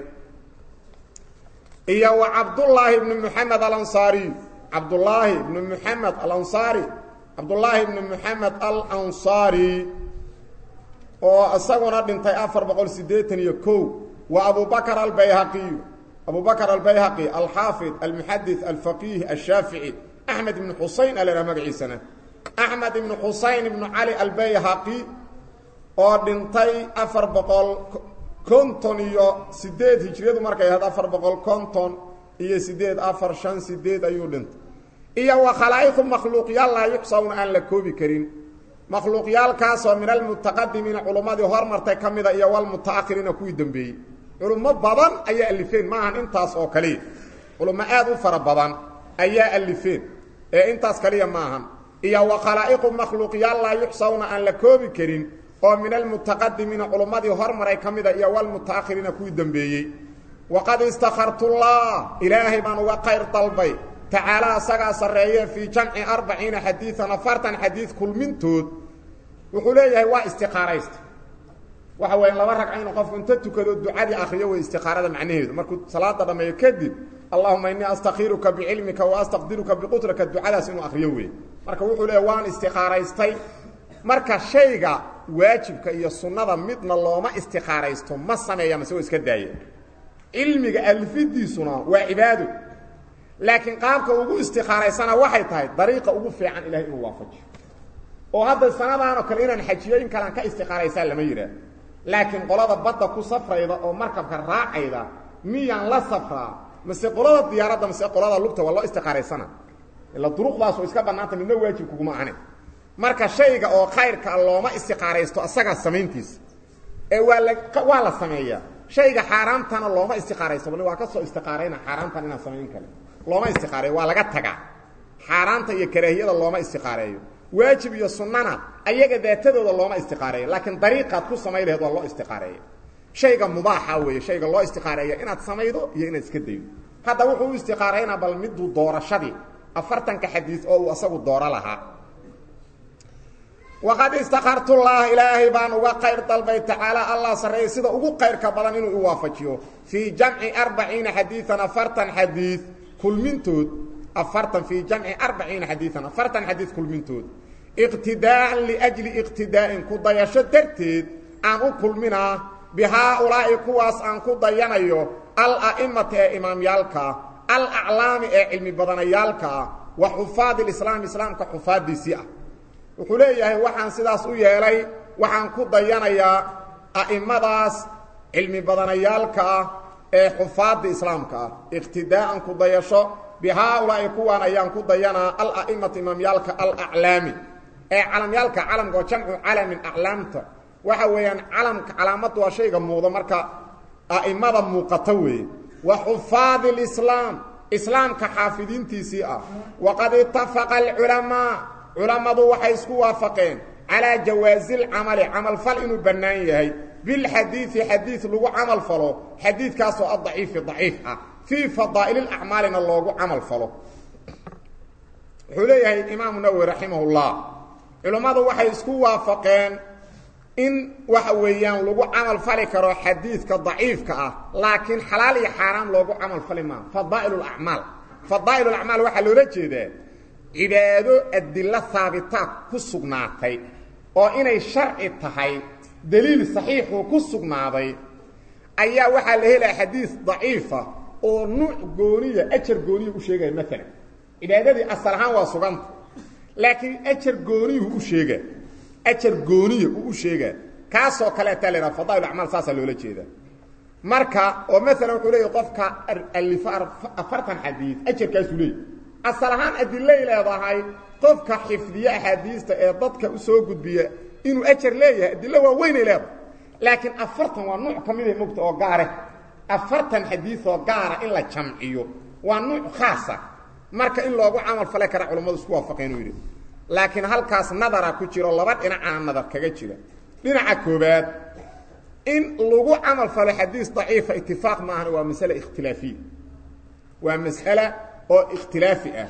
iyo wa cabdullaahi ibnu moxamed alansaariy cabdullaahi ibnu moxamed alansaari cabdullaahi ibnu moxamed alansaari oo isaguna dhintay afar boqol siddeetan iyo kow wa abubakr albayhaqiyu abu bakr albayhaqi alxaafid almuxadid alfaqiih ashaafici axmed ibnu xusein a lahaa magaciisana axmed ibnu xusein ibnu cali albayhaqi oo dhintay afar boqol konton iyo sideed hijriyadu markay ahayd afar boqol konton iyo sideed afar shan sideed ayuu dhintay iyo wa khalaa'iqu makhluuqyaal laa yuxsawna aan la koobi karin makhluuqyaalkaasoo min almutaqadimiina culummadii hormartay ka mida iyo walmutaakhiriina kuwii dembeeyey culummo badan ayaa alifeen maahan intaas oo kaliya culummo aad u fara badan ayaa alifeen ee intaas kaliya maahan iyo wa khalaa'iqu makhluuqyaal laa yuxsawna aan la koobi karin oo min almutaqadimiina culummadii hormaray ka mida iyo walmutaakhiriina kuwii dembeeyey waqad istakhartullah ilaahay baan uga qayr dalbay tacaala asagaa sarreeye fii jamci arbaciina xadiian afartan xadiid kulmintood wuxuu leeyahay waa istiqaaraysta waxa weya laba ragca inuu qofku inta tukado ducadii akriyo way istiqaarada macnaheedu markuu salaada dhammeeyo kadib allahuma innii astakiruka bicilmika wa astaqdiruka biqudraka ducadaas inuu akriyo wey marka wuxuu leeyahy waan istiqaaraystay marka shayga waajibka iyo sunnada midna looma istiqaaraysto ma sameeya mase wa iska daaya cilmiga alfidiisuna waa cibaado laakiin qaabka ugu istiqaaraysana waxay tahay dariiqa ugu fiican ilahay inuu waafajiyo oo hadda sanadaanoo kale inaan xajiyo in kalean ka istiqaaraysaa lama yidhaah laakiin qolada badda ku safrayda oo markabka raacayda miyaan la safraa mase qolada diyaaradda mase qolada lugta waa loo istiqaaraysana ila duruqdaas oo iska bannaanta midna waajib kuguma ahane marka shayga oo khayrka looma istiqaaraysto asagaa samayntiisa ee waa la waa la sameeyaa shayga xaaraamtana looma istiqaaraysto bal waa ka soo istiqaarayna xaaraamtan inaan samayn kale looma istiqaareeyo waa laga tagaa xaaraanta iyo karaahiyada looma istiqaareeyo waajib iyo sunnana ayaga daatadooda looma istiqaareeyo laakiin dariiqaad ku samay laheed waa loo istiqaareeya shayga mubaaxa weeye shayga loo istiqaareeya inaad samaydo iyo inaad iska daydo hadda wuxuu u istiqaaraynaa bal miduu doorashadii afartanka xadiis oo uu asagu dooro lahaa waqad istakartullah ilaahay baan uga qayr dalbay tacaala allah sarreeyey sida ugu qayrka badan inuu i waafajiyo fii jamci arbaciina xadiian afartan xadiid kulmintood afartan fii jamci arbaciina xadiian afartan xadiid kulmintood iqtidaa'an liajli iqtidaa'in ku dayasho darteed aan u kulminaa bihaaulaa'i kuwaas aan ku dayanayo ala'imata ee imaamyaalkaa alaclaami ee cilmi badanayaalkaa wa xufaadi lislaam islaamka xufaaddiisii ah wuxuu leeyahay waxaan sidaas u yeelay waxaan ku dayanayaa a'immadaas cilmi badanayaalka ah ee xufaadda islaamka ah iqtidaa'an ku dayasho bihaaulaa'i kuwaan ayaan ku dayanaa ala'imata imaamyaalka alaclaami ee calamyaalka calamka oo jamcu calamin aclaamta waxa weeyaan calamka calaamaddu waa shayga muuqda marka a'immada muuqata weeye wa xufaadi lislaam islaamka xaafidiintiisii ah waqad itafaqa alculamaa culammadu waxay isku waafaqeen calaa jawaasi lcamali camalfal inuu bannaan yahay bilxadiidi xadiid lagu camal falo xadiidkaasoo adaciifi daciif ah fii fadaa'il acmaalina loogu camal falo wuxuu leeyahay imaamu nawowi raximahullah culammadu waxay isku waafaqeen in waxa weeyaan lagu camal fali karo xadiidka daciifka ah laakiin xalaal iyo xaaraam loogu camal fali maaha fadaa'il acmaal fadaa'il acmaal waxaa loola jeedaa cibaado adilo haabitaad ku sugnaatay oo inay sharci tahay daliil saxiixuu ku sugnaaday ayaa waxaa la helaya xadiid daciifa oo nuuc gooniya ajar gooniya u sheegaya maalan cibaadadii asal ahaan waa suganta laakiin ajar gooniyuhu u sheega ajar gooniya uu u sheegaa kaasoo kaleetaa la yidhaha fadaa'il acmaal saasaa loola jeedaa marka oo maalan wuxuu leeyahy qofka alifo afartan xadiid ajarkaasuu leeyay asal ahaan adilay leedahay qofka xifdiye axaadiista ee dadka u soo gudbiya inuu ajar leeyahay adilo waa weynay leedahay laakiin afartan waa nuuc ka mida mogta oo gaare afartan xadiioo gaara in la jamciyo waa nuuc khaasa marka in loogu camal fale kara culammadu isku waafaqeen inuu yidhi laakiin halkaas nadara ku jiro laba dhinacaa nadar kaga jira dhinaca koobaad in lagu camal falo xadiis daciifa itifaaq maahan waa masale ikhtilaafiya waa mas'ale oo ikhtilaafi ah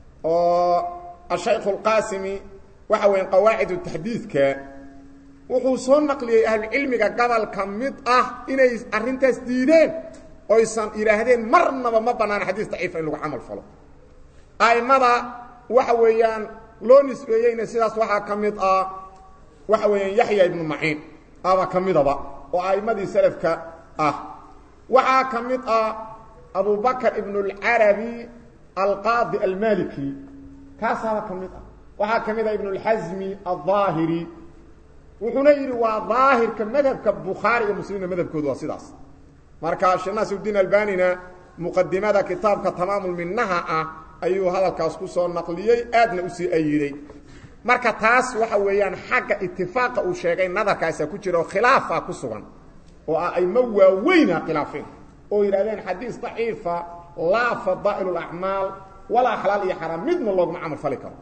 oo ashaykhu اlqaasimi waxa weya qawaacidu taxdiidka wuxuu soo naqliyey ahlucilmiga gobolka mid ah inay arrintaas diideen oysan yidhaahdeen marnaba ma banaana xadiis daciifa in lagu camal falo a'immada waxa weeyaan loo nisbeeyeyna sidaas waxaa ka mid ah waxa weeyaan yaxya ibnu maciin aba ka midaba oo a'immadii salafka ah waxaa ka mid ah abubakr ibn اlcarabi alqaadi almaliki kaasaaba ka mid ah waxaa ka mid ah ibn اlxasmi alظaahiri wuxuuna yidhi waa daahirka madhabka bukhaari iyo muslimna madhabkoodu waa sidaas marka sheekh naasiruddiin albanina muqadimada kitaabka tamaamulminaha ah ayuu hadalkaas ku soo naqliyey aadna usii ayiday marka taas waxa weeyaan xagga itifaaqa uu sheegay nadarkaasa ku jira oo khilaafa ku sugan oo ah ayma waaweyna khilaafeen oo yidhahdeen xadiis daciifa laa fadaa'il اlacmaal walaa xalaal iyo xaraam midna looguma camal fali karo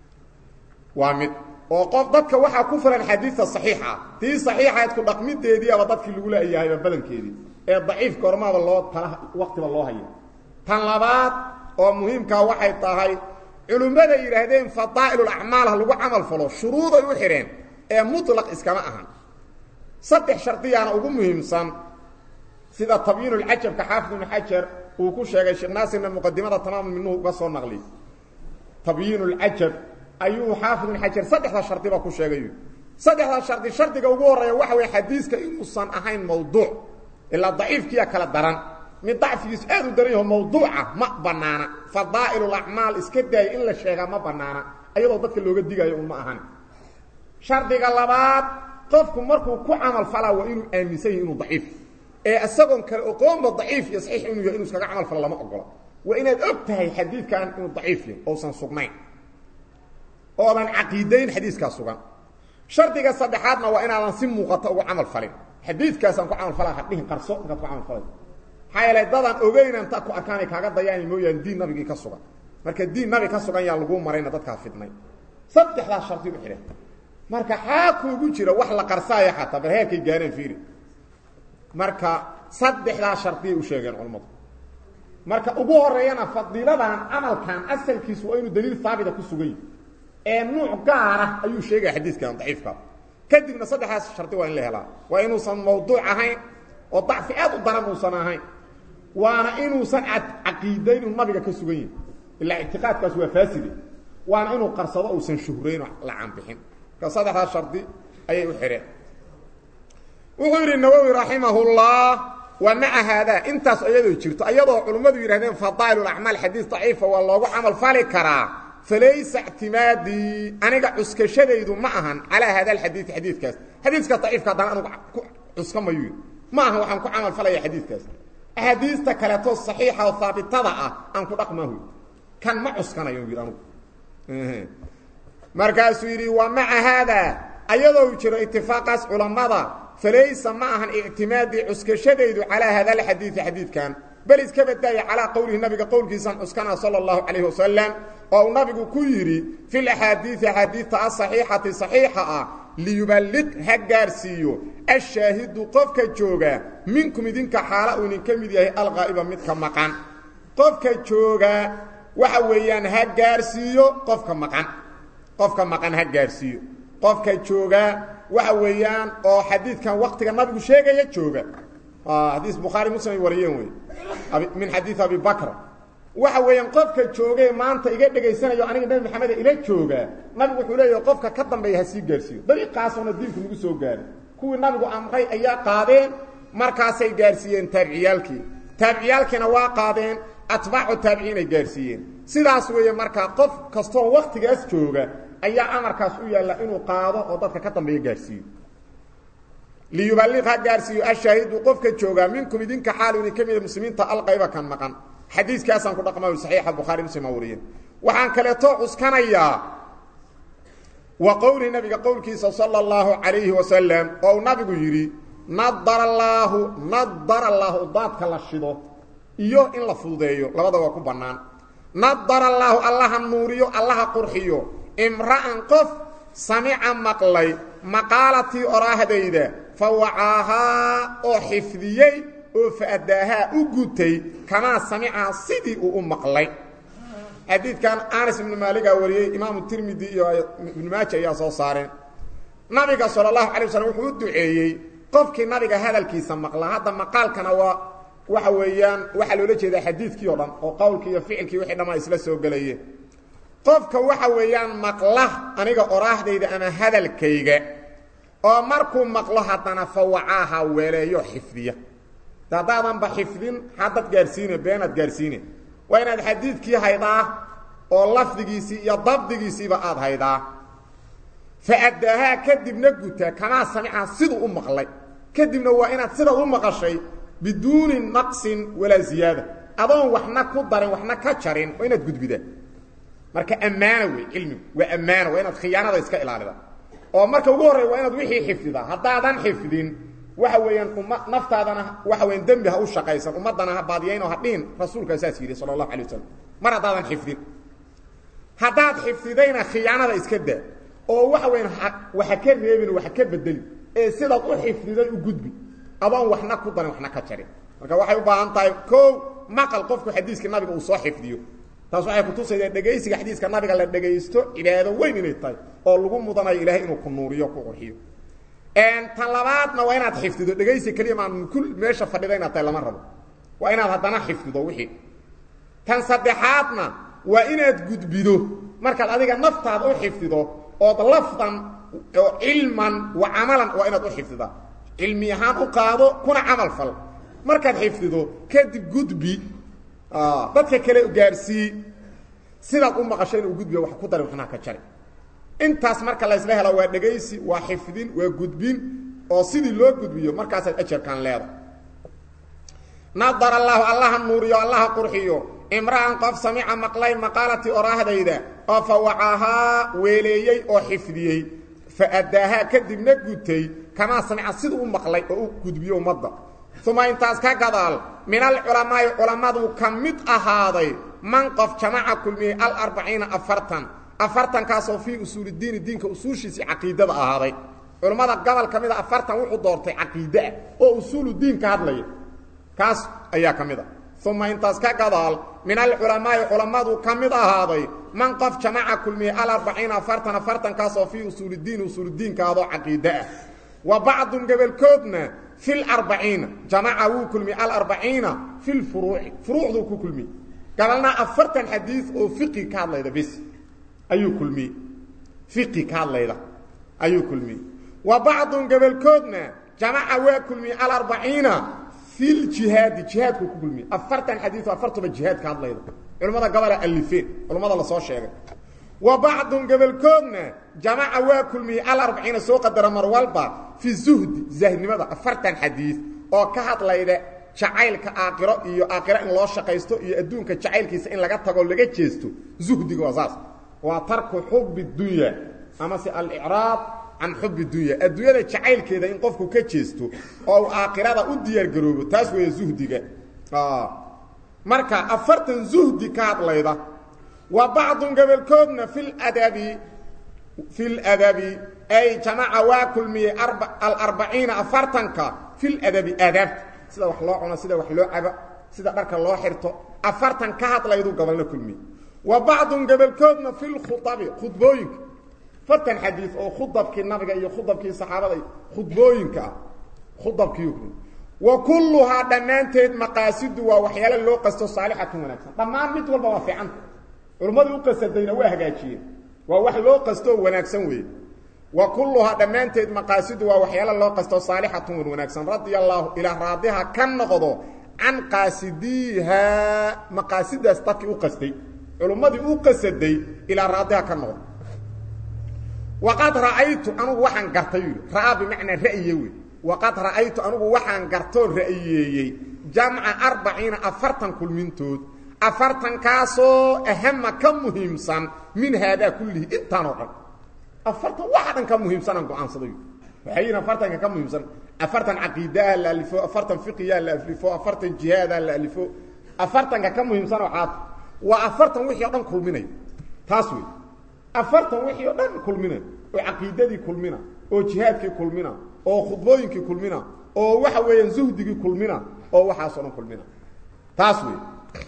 waa mid oo qof dadka waxaa ku filan xadiidta saxiixa tii saxiixayd ku dhaqmideediiaba dadkii lagu leeyahayba badankeedii ee daciifka hormaaba loo tala waktiba loo haya tan labaad oo muhiimkaa waxay tahay culimmada yidhaahdeen fadaa'ilulacmaal ha lagu camal falo shuruuday u xidheen ee mutlaq iskama ahan saddex shardiyaana ugu muhiimsan sida tabyiinulcajabka xaafid ibnu xajar uu ku sheegay sheekh naasirna muqadimada tamaamul minuhu uga soo naqliy tabyiinulcajab ayuu xaafid ibnu xajar saddexda shardiba ku sheegay saddexda shardi shardiga ugu horreeya waxa weye xadiiska inuusan ahayn mawduuc ilaa daciifkiya kala daran mid dacfigiisu aad u daran yaho mawduuca ma banaana fadaa'ilulacmaal iska daaya in la sheegaa ma banaana ayadoo dadka looga digayo un ma ahan shardiga labaad qofku markuu ku camal falaa waa inuu aaminsan yahi inuu daciif ee isagoon kale oqoonba daciif iyo saxiix inuu yahay inu iskaga camal falo lama ogola waa inaad og tahay xadiidkan inuu daciif yahay ousan sugnayn oodan caqiidayn xadiiskaa sugan shardiga saddexaadna waa inaadan si muuqata ugu camal falin xadiidkaasaan ku camal falaa hadhihin qarso inkaad ku camal falay maxaa yeelay dadaan ogeyna inta ku arkaanay kaaga dayaani mooyaane diin nabigii ka sugan marka diin nabi ka sugan yaa laguu marayna dadkaa fidnay saddexdaas shardi u xidhan marka xaa kuugu jira wax la qarsaaya xataa bal heerkay gaareen fiiri marka saddexdaas shardiya u sheegeen culammadu marka ugu horeeyana fadiiladan camalkan asalkiisu waa inuu daliil haabita ku sugan yahi ee nuuc gaara ayuu sheegaya xadiiskan daciifka kadibna saddexdaas shardi waa in la helaa waa inuusan mawduuc ahayn oo dacfi aad u daran uusan ahayn waana inuusan caqiidayn inuu nabiga ka sugan yahi ilaa ictiqaadkaas waa faaside waana inuu qarsado uusan shuhrayn oo la canbixin marka saddexdaa shardi ayay u xidheen wuxuu yidhi nawowi raximahullah wa maca haadaa intaas iyadoo jirto iyadoo culimmadu yidhahdeen fadaa'il acmaal xadiis daciifa waa loogu camal fali karaa falaysa ictimaadii aniga cuskashadaydu ma ahan calaa hada alxadiidi xadiidkaas xadiiska daciifka haddana anugu ku cuska mayu ma ahan waxaan ku camal falaya xadiidkaas axaadiista kaleeto saxiixa oo haabitada ah aan ku dhaqmahu kan ma cuskanayo yidhi anugu markaasuu yidhi wa maca haadaa ayadoo jiro itifaaqaas culammada falaysa ma ahan ictimaadii cuskashadaydu calaa hada alxadiidi xadiidkan bal iska badaaya calaa qowlihi nabiga qowlkiisaan cuskana sala allahu calayhi wasalam oo uu nabigu ku yidhi fi laxaadiidi axaadiidta asaxiixati saxiixa ah liyuballiq ha gaarsiiyo ashaahidu qofka jooga minkum idinka xaala uu idinka mid yahay alqaa'iba midka maqan qofka jooga waxa weeyaan ha gaarsiiyo qofka maqan qofka maqan ha gaarsiiyo qofka jooga waxa weeyaan oo xadiidkan waktiga nabigu sheegaya jooga xadiis bukhaari muslim ay wariyeen wey min xadiid abi bakr waxa weeyaan qofka joogee maanta iga dhegaysanayo aniga nebi maxameda ila jooga nabigu wuxuu leeyahay qofka ka dambeeya ha sii gaarsiiyo dariiqaasuna diinku nagu soo gaaray kuwii nabigu amray ayaa qaadeen markaasay gaarsiiyeen taabiciyaalkii taabiciyaalkiina waa qaadeen atbaacu taabiciinay gaarsiiyeen sidaas weeye markaa qof kastoo waktigaas jooga ayaa amarkaas u yaalla inuu qaado oo dadka ka dambeeya gaarsiiyo liyuballiq ha gaarsiiyo ashaahidu qofka joogaa minkum idinka xaalu idin ka mida muslimiinta alqayba kan maqan xadiiskaasaan ku dhaqma saxiixa bukhaari muslim aa wariyeen waxaan kaleeto cuskanayaa wa qowlihi nabiga qowlkiisa sala allahu calayhi wasalam oo uu nabigu yidhi nadara allaahu nadara allaahu daadka la shido iyo in la fududeeyo labada waa ku bannaan nadara allaahu allaha nuuriyo allaha qurxiyo imra'an qof samica maqlay maqaalatii oraahdayda fa wacaahaa oo xifdiyey oo fa'adaahaa u gutay kamaa samicaa sidii uu u maqlay xadiidkan anas ibnu maaligaa wariyey imaamu tirmidi iyo ibnu maaja ayaa soo saareen nabiga sala allahu calay waslm wuxuu u duceeyey qofkii nabiga hadalkiisa maqla hadda maqaalkana waa waxa weeyaan waxaa loola jeedaa xadiidkii o dhan oo qowlkii iyo ficilkii wixii dhammaa isla soo gelayeen qofka waxa weeyaan maqla aniga oraahdayda ama hadalkayga oo markuu maqlo haddana fawacaaha weeleeyo xifdiya haddaadanba xifdin haddad gaarsiine beenaad gaarsiine waa inaad xadiidkii haydaa oo lafdigiisii iyo dabdigiisiiba aad haydaa faadaahaa kadibna gutaa kamaa samicaa siduu u maqlay kadibna waa inaad sidaad u maqashay biduuni naqsin walaa ziyaada adoon waxna ku darin waxna ka jarin waa inaad gudbidaa marka ammaana wey cilmigu waa ammaana waa inaad khiyaanada iska ilaalida oo marka ugu horreya waa inaad wixii xifdidaa haddaadan xifdin waxa weeyaan umma naftaadana waxa weyan dembi ha u shaqaysan ummaddana ha baadiyaynoo ha dhihin rasuulkaa saas yidhi sala allahu alay wasalam mar haddaadan xifdin haddaad xifdidayna khiyaanada iska daa oo waxa weyan waxa ka reebin waxa ka bedeli ee sidaad u xifdiday u gudbi adoon waxna ku darin waxna ka jarin marka waxay u baahan tahay kow maqal qofku xadiiska nabiga uu soo xifdiyo taas waxay kutusaydaa dhegaysiga xadiiska nabiga la dhegaysto cibaado weyn inay tahay oo lagu mudanayo ilaahay inuu ku nuuriyo ku qurxiyo tan labaadna waa inaad xifdido dhegaysi keliya maan kul meesha fadhida inaad tahay lama rabo waa inaad haddana xifdido wixii tan saddexaadna waa inaad gudbido markaad adiga naftaada u xifdido ood lafdan oo cilman wa camalan waa inaad u xifdidaa cilmi ahaan u qaado kuna camal fal markaad xifdido kadib gudbi dadka kale gaarsii sidaad u maqasho inuu gudbiyo wax ku dari waxnaa ka jari intaas marka laysla helo waa dhegaysi waa xifdin waa gudbin oo sidii loo gudbiyo markaasaad ajarkan leeda nadar allaahu allaha nuuriyo allaha qurxiyo imra'an qof samica maqlay maqaalatii oraahdayda oo fa wacaahaa weeleeyey oo xifdiyey fa addaahaa kadibna gutay kamaa samica siduu u maqlay oo u gudbiyo ummadda uma intaas ka gadaal min alculamaa'i culammadu ka mid ahaaday man qof jamaca kulmiyey alarbaciina afartan afartankaasoo fii usuulidiini diinka usuushiisii caqiidada ahaaday culammada gobol ka mid a afartan wuxuu doortay caqiideah oo usuulu diin ka hadlaya kaas ayaa ka mid a uma intaas ka gadaal min alculamaa'i culammadu ka mid ahaaday man qof jamaca kulmiyey alarbaciina afartan afartankaasoo fii usuulidiin usuuludiinka ahadoo caqiide ah wa bacdun gobolkoodna fi larbaciina jamaca wuu kulmiyey alarbaciina fi lfuruuci furuucduu ku kulmiyey gabalna afartan xadiis oo fiqi ka hadlayda bis ayuu kulmiyey fiqi ka hadlayda ayuu kulmiyey wa bacdun gabalkoodna jamaca waa kulmiyey alarbaciina fi ljihaadi jihaadku ku kulmiyey afartan xadiis oo afartuba jihaad ka hadlayda culimmada gabalaa alifeen culimmada lasoo sheegay wa bacdun gabalkoodna jamaca waa kulmiyey alarbaciina soo qadara mar walba fi zuhdi zahdnimada afartan xadiis oo ka hadlayda jacaylka aakiro iyo aakhiro in loo shaqaysto iyo adduunka jacaylkiisa in laga tago laga jeesto zuhdiga waa saas waa tarku xubi dunya amase alicraab can xubi dunya adduunyada jacaylkeeda in qofku ka jeesto oo uu aakhirada u diyaargaroobo taas weeye zuhdiga marka afartan zuhdi ka hadlayda wa bacdun gabolkoodna fi ladabi fi ladabi ay jamaca waa kulmiyey alarbaciina afartanka fi ladabi aadaabta sida wax loo cuno sida wax loo cabo sida dharka loo xirto afartan ka hadlaydu gobolna kulmiyey wa bacdun gabolkoodna fi lkhuabi khudbooyinka afartan xadiis oo khudabkii nabiga iyo khudabkii saxaabada khudbooyinka ah khudabkii wa kulluhaa dhammaanteed maqaasidu waa waxyaalo loo qasto saalixatun wanaagsan dhammaan mid walba waa fiicanta culimmadu u qasadayna waa hagaajiyeen waa wax loo qastoo wanaagsan weeye wa kulluhaa dhammaanteed maqaasidu waa waxyaalo loo qasto saalixatun wan wanaagsan radia allaahu ilaa raadiha ka noqdo can qaasidiiha maqaasidaas dadkii u qastay culummadii u qasaday ilaa raadiha ka noqdo waqad ra'aytu anugu waxaan gartay yidhi ra'aa bimacnaa ra'ye wey waqad ra'aytu anugu waxaan gartoo ra'yeeyey jamca arbaciina afartan kulmintood afartankaasoo ahama ka muhiimsan min haadaa kullihi intaanoo dhan afartan waxa dhan ka muhiimsanaan go-aansaday waxay yihin afartanka ka muhiimsan afartan caqiidaha la alifo afartan fiqiyaa la alifo afartan jihaadaa la alifo afartanka ka muhiimsan oo caad waa afartan wixii o dhan kulminay taas wey afartan wixii o dhan kulmina oo caqiidadii kulmina oo jihaadkii kulmina oo khudbooyinkii kulmina oo waxa weeyaan zuhdigii kulmina oo waxaasoo dhan kulmina taas wey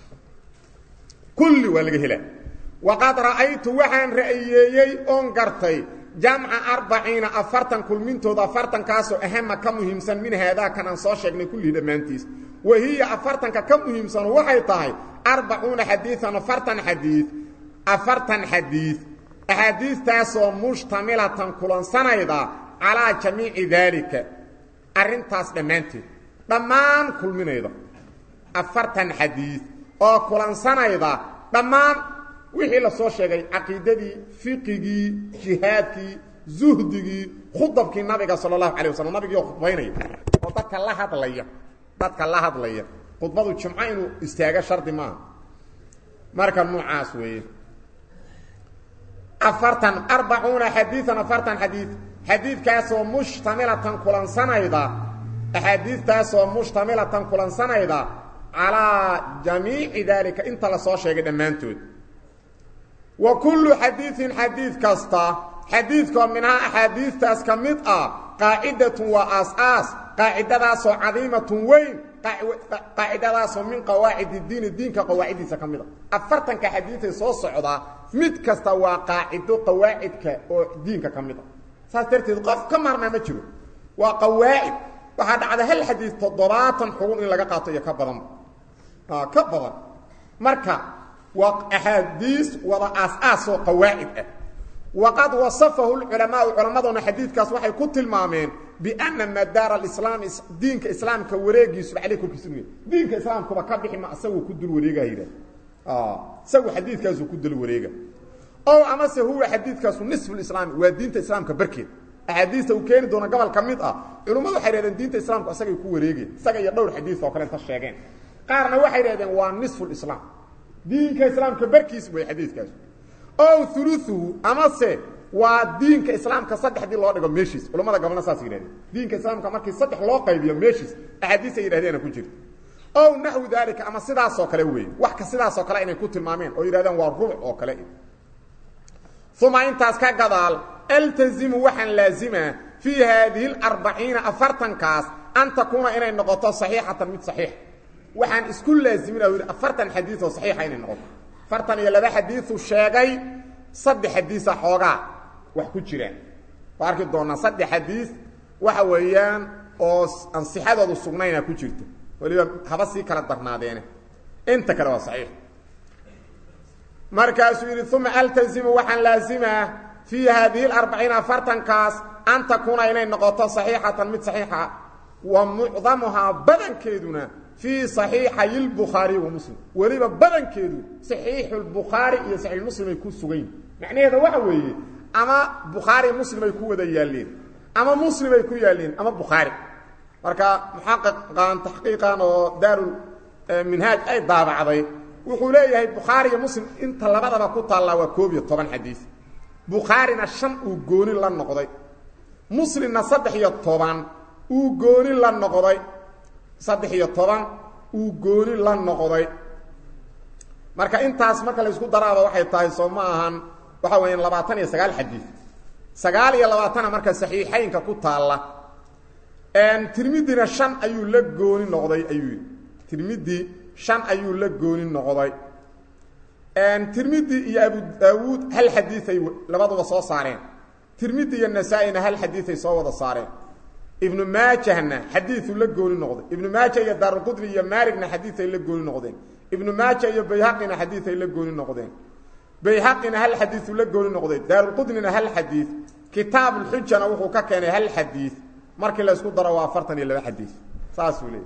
kulli waa laga helaa waqad ra'aytu waxaan ra'yeeyey oon gartay jamca arbaciina afartan kulmintooda afartankaasoo ahama ka muhiimsan min haadaa kan aan soo sheegnay kullihii dhammaantiis wa hiya afartanka ka muhiimsanu waxay tahay arbacuuna xadiian afartan xadiid afartan xadiid axaadiistaasoo mushtamilatan kulansanayda calaa jamiici daalika arrintaas dhammaanteed dhammaan kulminayda afartan xadiid oo kulansanayda dhammaan wixii la soo sheegay caqiidadii fiqigii jihaadkii zuhdigii khudabkii nabiga sala allahu calay waslm nabigiioo khudbaynaya oo dadka la hadlaya dadka la hadlaya khudbadu jimco inuu istaago shardi maaha marka noocaas weeye afartan arbacuuna xadiian afartan xadiid xadiidkaasoo mushtamilatan kulansanayda axaadiidtaasoo mushtamilatan kulansanayda calaa jamiici daalika inta la soo sheegay dhammaantood wa kullu xadiidin xadiid kasta xadiidkoo minhaa axaadiidtaas ka mid ah qaacidatun waa aas-aas qaacidadaasoo cadiimatun weyn qaacidadaasoo min qawaacid diini diinka qawaaciddiisa ka mid a afartanka xadiiday soo socdaa mid kasta waa qaacido qawaacidka oo diinka ka mid a saas darteed qof ka maarmaa ma jiro waa qawaacid waxaa dhacda hal xadiid toddobaatan xugun in laga qaato iyo ka badanba ka badan marka waa axaadiis wada aas-aasoo qawaacid ah waqad wasafahu lculamaau culammaduna xadiidkaas waxay ku tilmaameen biana madaara alislaam diinka islaamka wareegiisu caley korkiisa inu diinka islaamkuba ka bixi ma isaguu ku dul wareega yidhah isagu xadiidkaasuu ku dul wareega o amase huwa xadiidkaasu nisfulislaami waa diinta islaamka barkeed axaadiista uu keeni doono gobol ka mid ah culimmadu waxay hahdeen diinta islaamku isagay ku wareegeen isaga iyo dhowr xadiis oo kale inta sheegeen qaarna waxay dhahdeen waa nisfulislaam diinka islaamka barkiis way xadiidkaasu o uluuhu amase waa diinka islaamka saddexdii loo dhigo meeshiis culamada gobolna saas yidhahdeen diinka islaamka markii saddex loo qaybiyo meeshiis axaadiisay yidhahdeena ku jirta ow naxwu daalika ama sidaasoo kale weeye wax ka sidaasoo kale inay ku tilmaameen oo yidhahdeen waa rubuc oo kale uma intaas ka gadaal altazimu waxaan laazimaa fii haadihi alarbaciina afartankaas an takuuna inay noqoto saxiixatan mid saxiix waxaan isku laazimina yidhi afartan xadiis oo saxiixa inay noqoto afartan iyo laba xadiisu sheegay saddex xadiisa xoogaa wax ku jiraan waa arki doonaa saddex xadiis waxa weeyaan oo aan sixadoodu sugnayna ku jirta waliba haba sii kala darnaadeene inta kale waa saxiix markaasuu yidhi uma altazimu waxaan laazimaa fii haadihi larbaciin afartankaas an takuuna inay noqoto saxiixatan mid saxiixa wa mucdamuhaa badankeeduna fii saxiixay lbukhaariy wa muslim weliba badankeedu saxiixu lbukhaari iyo saxiix muslim ay ku sugayn macnaheeda waxa weeye ama bukhaari muslim ay ku wada yaalleen ama muslim ay ku yaalleen ama bukhaari marka muxaqiqan taxqiiqan oo daarul minhaaj ay daabacday wuxuu leeyahay bukhaari iyo muslim inta labadaba ku taallaa waa koob iyo toban xadiis bukhaarina shan uu gooni la noqday muslimna saddex iyo toban uu gooni la noqday saddex iyo toban uu gooni la noqday marka intaas marka la isku daraaba waxay tahay soo ma ahan waxa weeyaan labaatan iyo sagaal xadiis sagaal iyo labaatana marka saxiixaynka ku taalla tirmidina shan ayuu la gooni noqday ayuu yidhi tirmidi shan ayuu la gooni noqday tirmidi iyo abu daawuud hal xadiiay labaduba soo saareen tirmidi iyo nasaa-ina hal xadiiay soo wada saareen ibnu maajahna xadiiu la gooni noqday ibnu maaja iyo daaruqudni iyo maaligna xadiiay la gooni noqdeen ibnu maaja iyo bayhaqina xadiiay la gooni noqdeen bayhaqina hal xadiiu la gooni noqday daaruqudnina hal xadiid kitaabulxujana wuxuu ka keenay hal xadiid markii la isku daro waa afartan iyo laba xadiid saasuu leeyay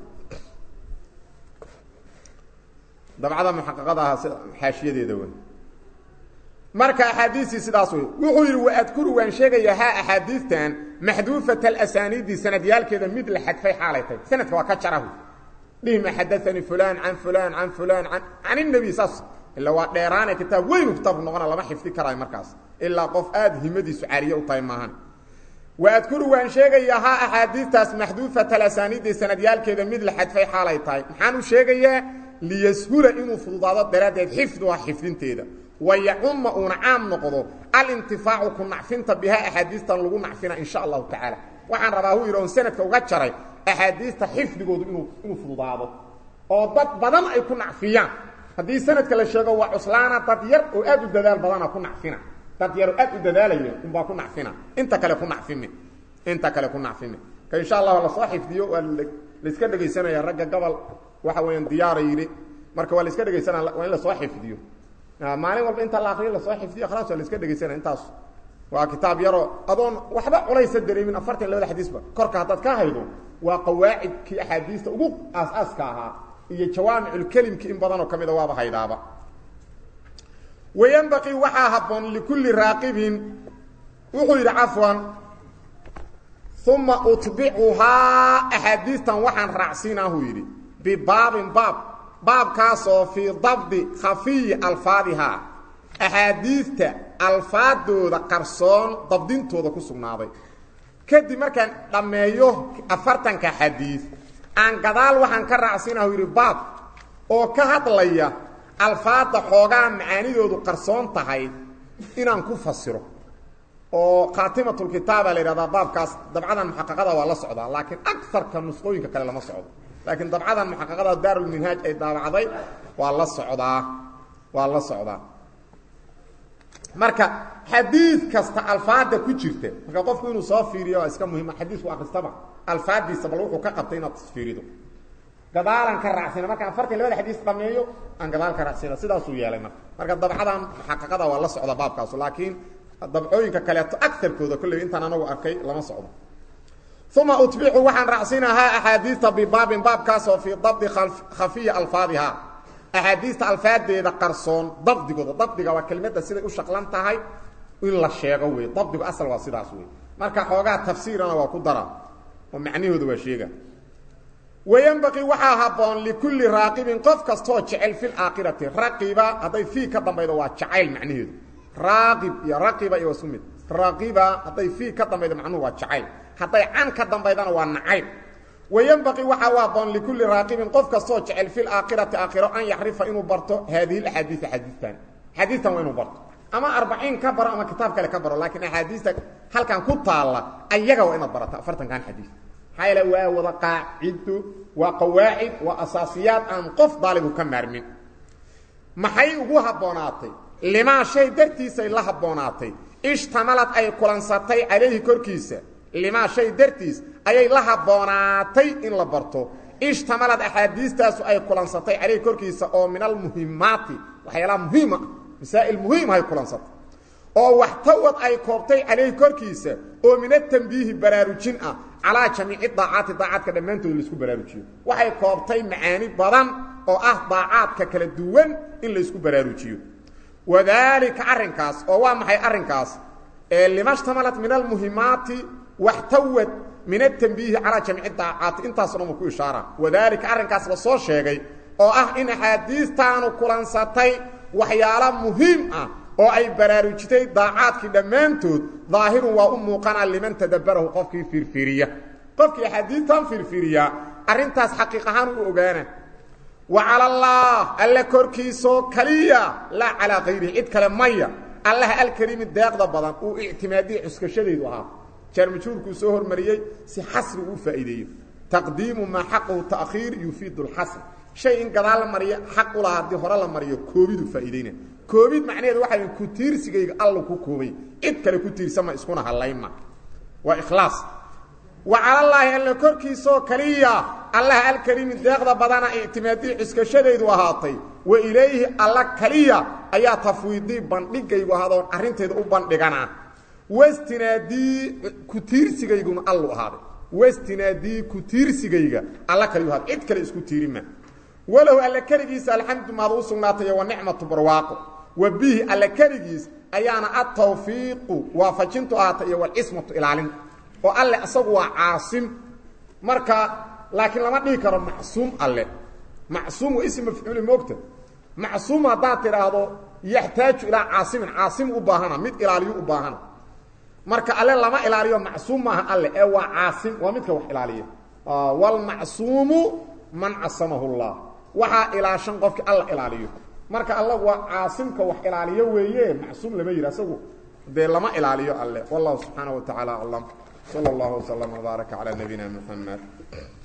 dabcada muxaqaqada aha xaashiyadeeda wey marka axaadiistii sidaas wey wuxuu yidhi waadkuru waan sheegayaa haa axaadiistan maxduufat alasaniidi sanadyaalkeeda mid la xadfay xaalay tahay sanadka waa ka jarahu dhihma xadaanii fulan can fulan can fulan an can inabi saas ila waa dheeraane kitaab weynu kitaabku noqona lama xifdi karaayo markaas ilaa qof aada himadiisu caariye u tahay maahan waadkuru waan sheegayaa haa axaadiistaas maxduufat alasaniidi sanadyaalkeeda mid la xadfay xaalay tahay maxaan u sheegayaa liyashula inuu fududaado daraaddeed xifduha xifdinteeda wayacuma uuna caam noqdo alintifaacu ku nacfinta bihaa axaadiistan lagu nacfina insha allahu tacaala waxaan rabaa hu yidhi on sanadka uga jaray axaadiista xifdigoodu inuu inuu fududaado oo dad badan ay ku nacfiyaan haddii sanadka la sheego waa cuslaana dad yar oo aad u dadaal badana ku nacfina dad yar oo aad u dadaalaya unbaa ku nacfina inta kale ku nacfimi inta kale ku nacfimi ka insha allah lasoo xifdiyo waa laiska dhegaysanaya ragga gobol waxa weeyaan diyaara yidhi marka waa la iska dhegaysanaa waa in lasoo xifdiyo maalin walba inta la akriyo lasoo xifdiyo khalaas waa la iska dhegaysanaya intaas waa kitaab yaroo adoon waxba culaysa dareemin afartan labada xadiisba korka haddaad ka haydo waa qawaacidkii axaadiista ugu aas-aaska ahaa iyo jawaamiculkelimki in badanoo ka mida waaba haydaaba wayanbaqii waxaa habboon likulli raaqibin wuxuu yidhi cafwan uma utbicuhaa axaadiistan waxaan raacsiinaahu yidhi bibaabin baab baabkaasoo fii dabdi khafiyi alfaadihaa axaadiista alfaadooda qarsoon dabdintooda ku sugnaaday kadib markaan dhammeeyo afartanka xadiid aan gadaal waxaan ka raacsiinahu yidhi baab oo ka hadlaya alfaadda xoogaa macaanidoodu qarsoon tahay inaan ku fasiro oo khaatimatulkitaaba la yidhahdaa baabkaas dabcadan muxaqaqada waa la socdaa laakiin agarka nusqooyinka kale lama socdo laakiin dabcadan muxaqaqada daarulminhaaj ay daabacday waa la socdaa waa la socdaa marka xadiid kasta alfaada ku jirta marka qofku inuu soo fiiriyo waa iska muhima xadiisku akristaba alfaadiisa bal wuxuu ka qabtay inaad fiirido gadaalan ka raacsina marka afartan labada xadiis dhameeyo aan gadaal ka raacsina sidaasuu yeelay marka marka dabcadan muxaqaqada waa la socda baabkaasu laakiin dabcooyinka kaleeto agarkooda kolley intaan anagu arkay lama socdo uma utbicu waxaan raacsinahaa axaadiista bibaabin baabkaasoo fii dabdi khafiyi alfaadihaa axaadiista alfaadeeda qarsoon dabdigooda dabdiga waa kelmadda siday u shaqlan tahay in la sheego wey dabdigu asal waa sidaas wey marka xoogaa tafsiirana waa ku dara oo macnahooda waa sheega wayanbaqii waxaa habboon likulli raaqibin qof kastoo jecel fi laakhirati raqiba hadday fii ka dambaydo waa jacayl macnaheedu raaqib iyo raqiba iyo wasu mid raqiba hadday fii ka dambaydo macnuhu waa jacayl hadday can ka dambaydana waa nacayb wayanbaqii waxaa u habboon likulli raaqibin qof kastoo jecel fi laakhirati aakhiro an yaxrifa inuu barto haadihi axaadiia xadiistan xadiistan waa inuu barto ama arbaciin ka baro ama kitaab kale ka baro laakiin axaadiista halkan ku taalla ayaga waa inaad barato afartankan xadiis maxaa yaele waa wada qaacido waa qawaacid waa asaasiyaad aan qof daalibu ka maarmin maxay ugu habboonaatay limaa shay dartiisay la habboonaatay ishtamalad ay kulansatay calayhi korkiisa limaa shay dartiis ayay la habboonaatay in la barto ishtamalad axaadiistaasu ay kulansatay calayhi korkiisa oo min almuhimaati waxyaalaha muhiima masaa'il muhiimahay kulansatay oo waxtawad ay koobtay calayhi korkiisa oo min atambiihi baraarujin ah calaa jamiici daacaati daacaadka dhammaantood laisku baraarujiyo waxay koobtay macaani badan oo ah daacaadka kala duwan in laysku baraarujiyo wadaalika arrinkaas oo waa maxay arrinkaas ee limashtamalat min almuhimaati waxtawad min atambiihi calaa jamiici daacaati intaaso dhan uu ku ishaara wadaalika arrinkaas la soo sheegay oo ah in axaadiistaanu kulansatay waxyaalo muhiim ah oo ay baraarujitay daacaadkii dhammaantood daahirun waa u muuqanaa liman tadabbarahu qofkii fiirfiiriya qofkii axaadiistan fiirfiiriyaa arrintaas xaqiiq ahaan u ogaana wa cala allah alle korkiisoo kaliya laa calaa kayrihi cid kale maya allaha alkariimi deeqda badan uu ictimaadiya cuskashadaydu ahaa jaarmajuurkuu soo hormariyey si xasri uu faa'iideeyo taqdiimu maa xaqahu ta'khiir yufiidu lxasr shay in gadaal la mariyo xaq u lahaa haddii hore la mariyo koobidu faa'iideyna koobid macnaheedu waxay ku tiirsigayga alla ku koobay cid kale ku tiirsama iskuna hallayma waa ikhlaas wa calallaahi alla korkiisoo kaliya allaha alkariimi deeqda badana ictimaadii cuskashadaydu ahaatay wa ilayhi alla kaliya ayaa tafwiidii bandhigaygu ahaadoon arrinteeda u bandhigana wastinaadii ku tiirsigayguna allu ahaaday wastinaadii ku tiirsigayga alla kaliyu ahaaday cid kale isku tiirima walow alle keligiisa alxamdu maad u sugnaatay wa nicmatu barwaaqo wa bihi alle keligiis ayaana atawfiiqu waafajintu ahaatay iyo walcismatu ilaalinta oo alle isagu waa caasim marka laakiin lama dhihi karo macsuum alle macsuum waa ism mafcuuli moogta macsuum haddaad tidhaahdo yaxtaaju ilaa caasimin caasim u baahana mid ilaaliyo u baahana marka alle lama ilaaliyo macsuum maaha alle ee waa caasim waa midka wax ilaaliya wlmacsuumu man casamahu llah waxaa ilaashan qofkii alla ilaaliyo marka allagu waa caasimka wax ilaaliyo weeye macsuum lama yidhi asagu dee lama ilaaliyo alle wallahu subxaanaه wa taعaalى aclam slى اllah وslm وbaarك عalى nabiyina mحamed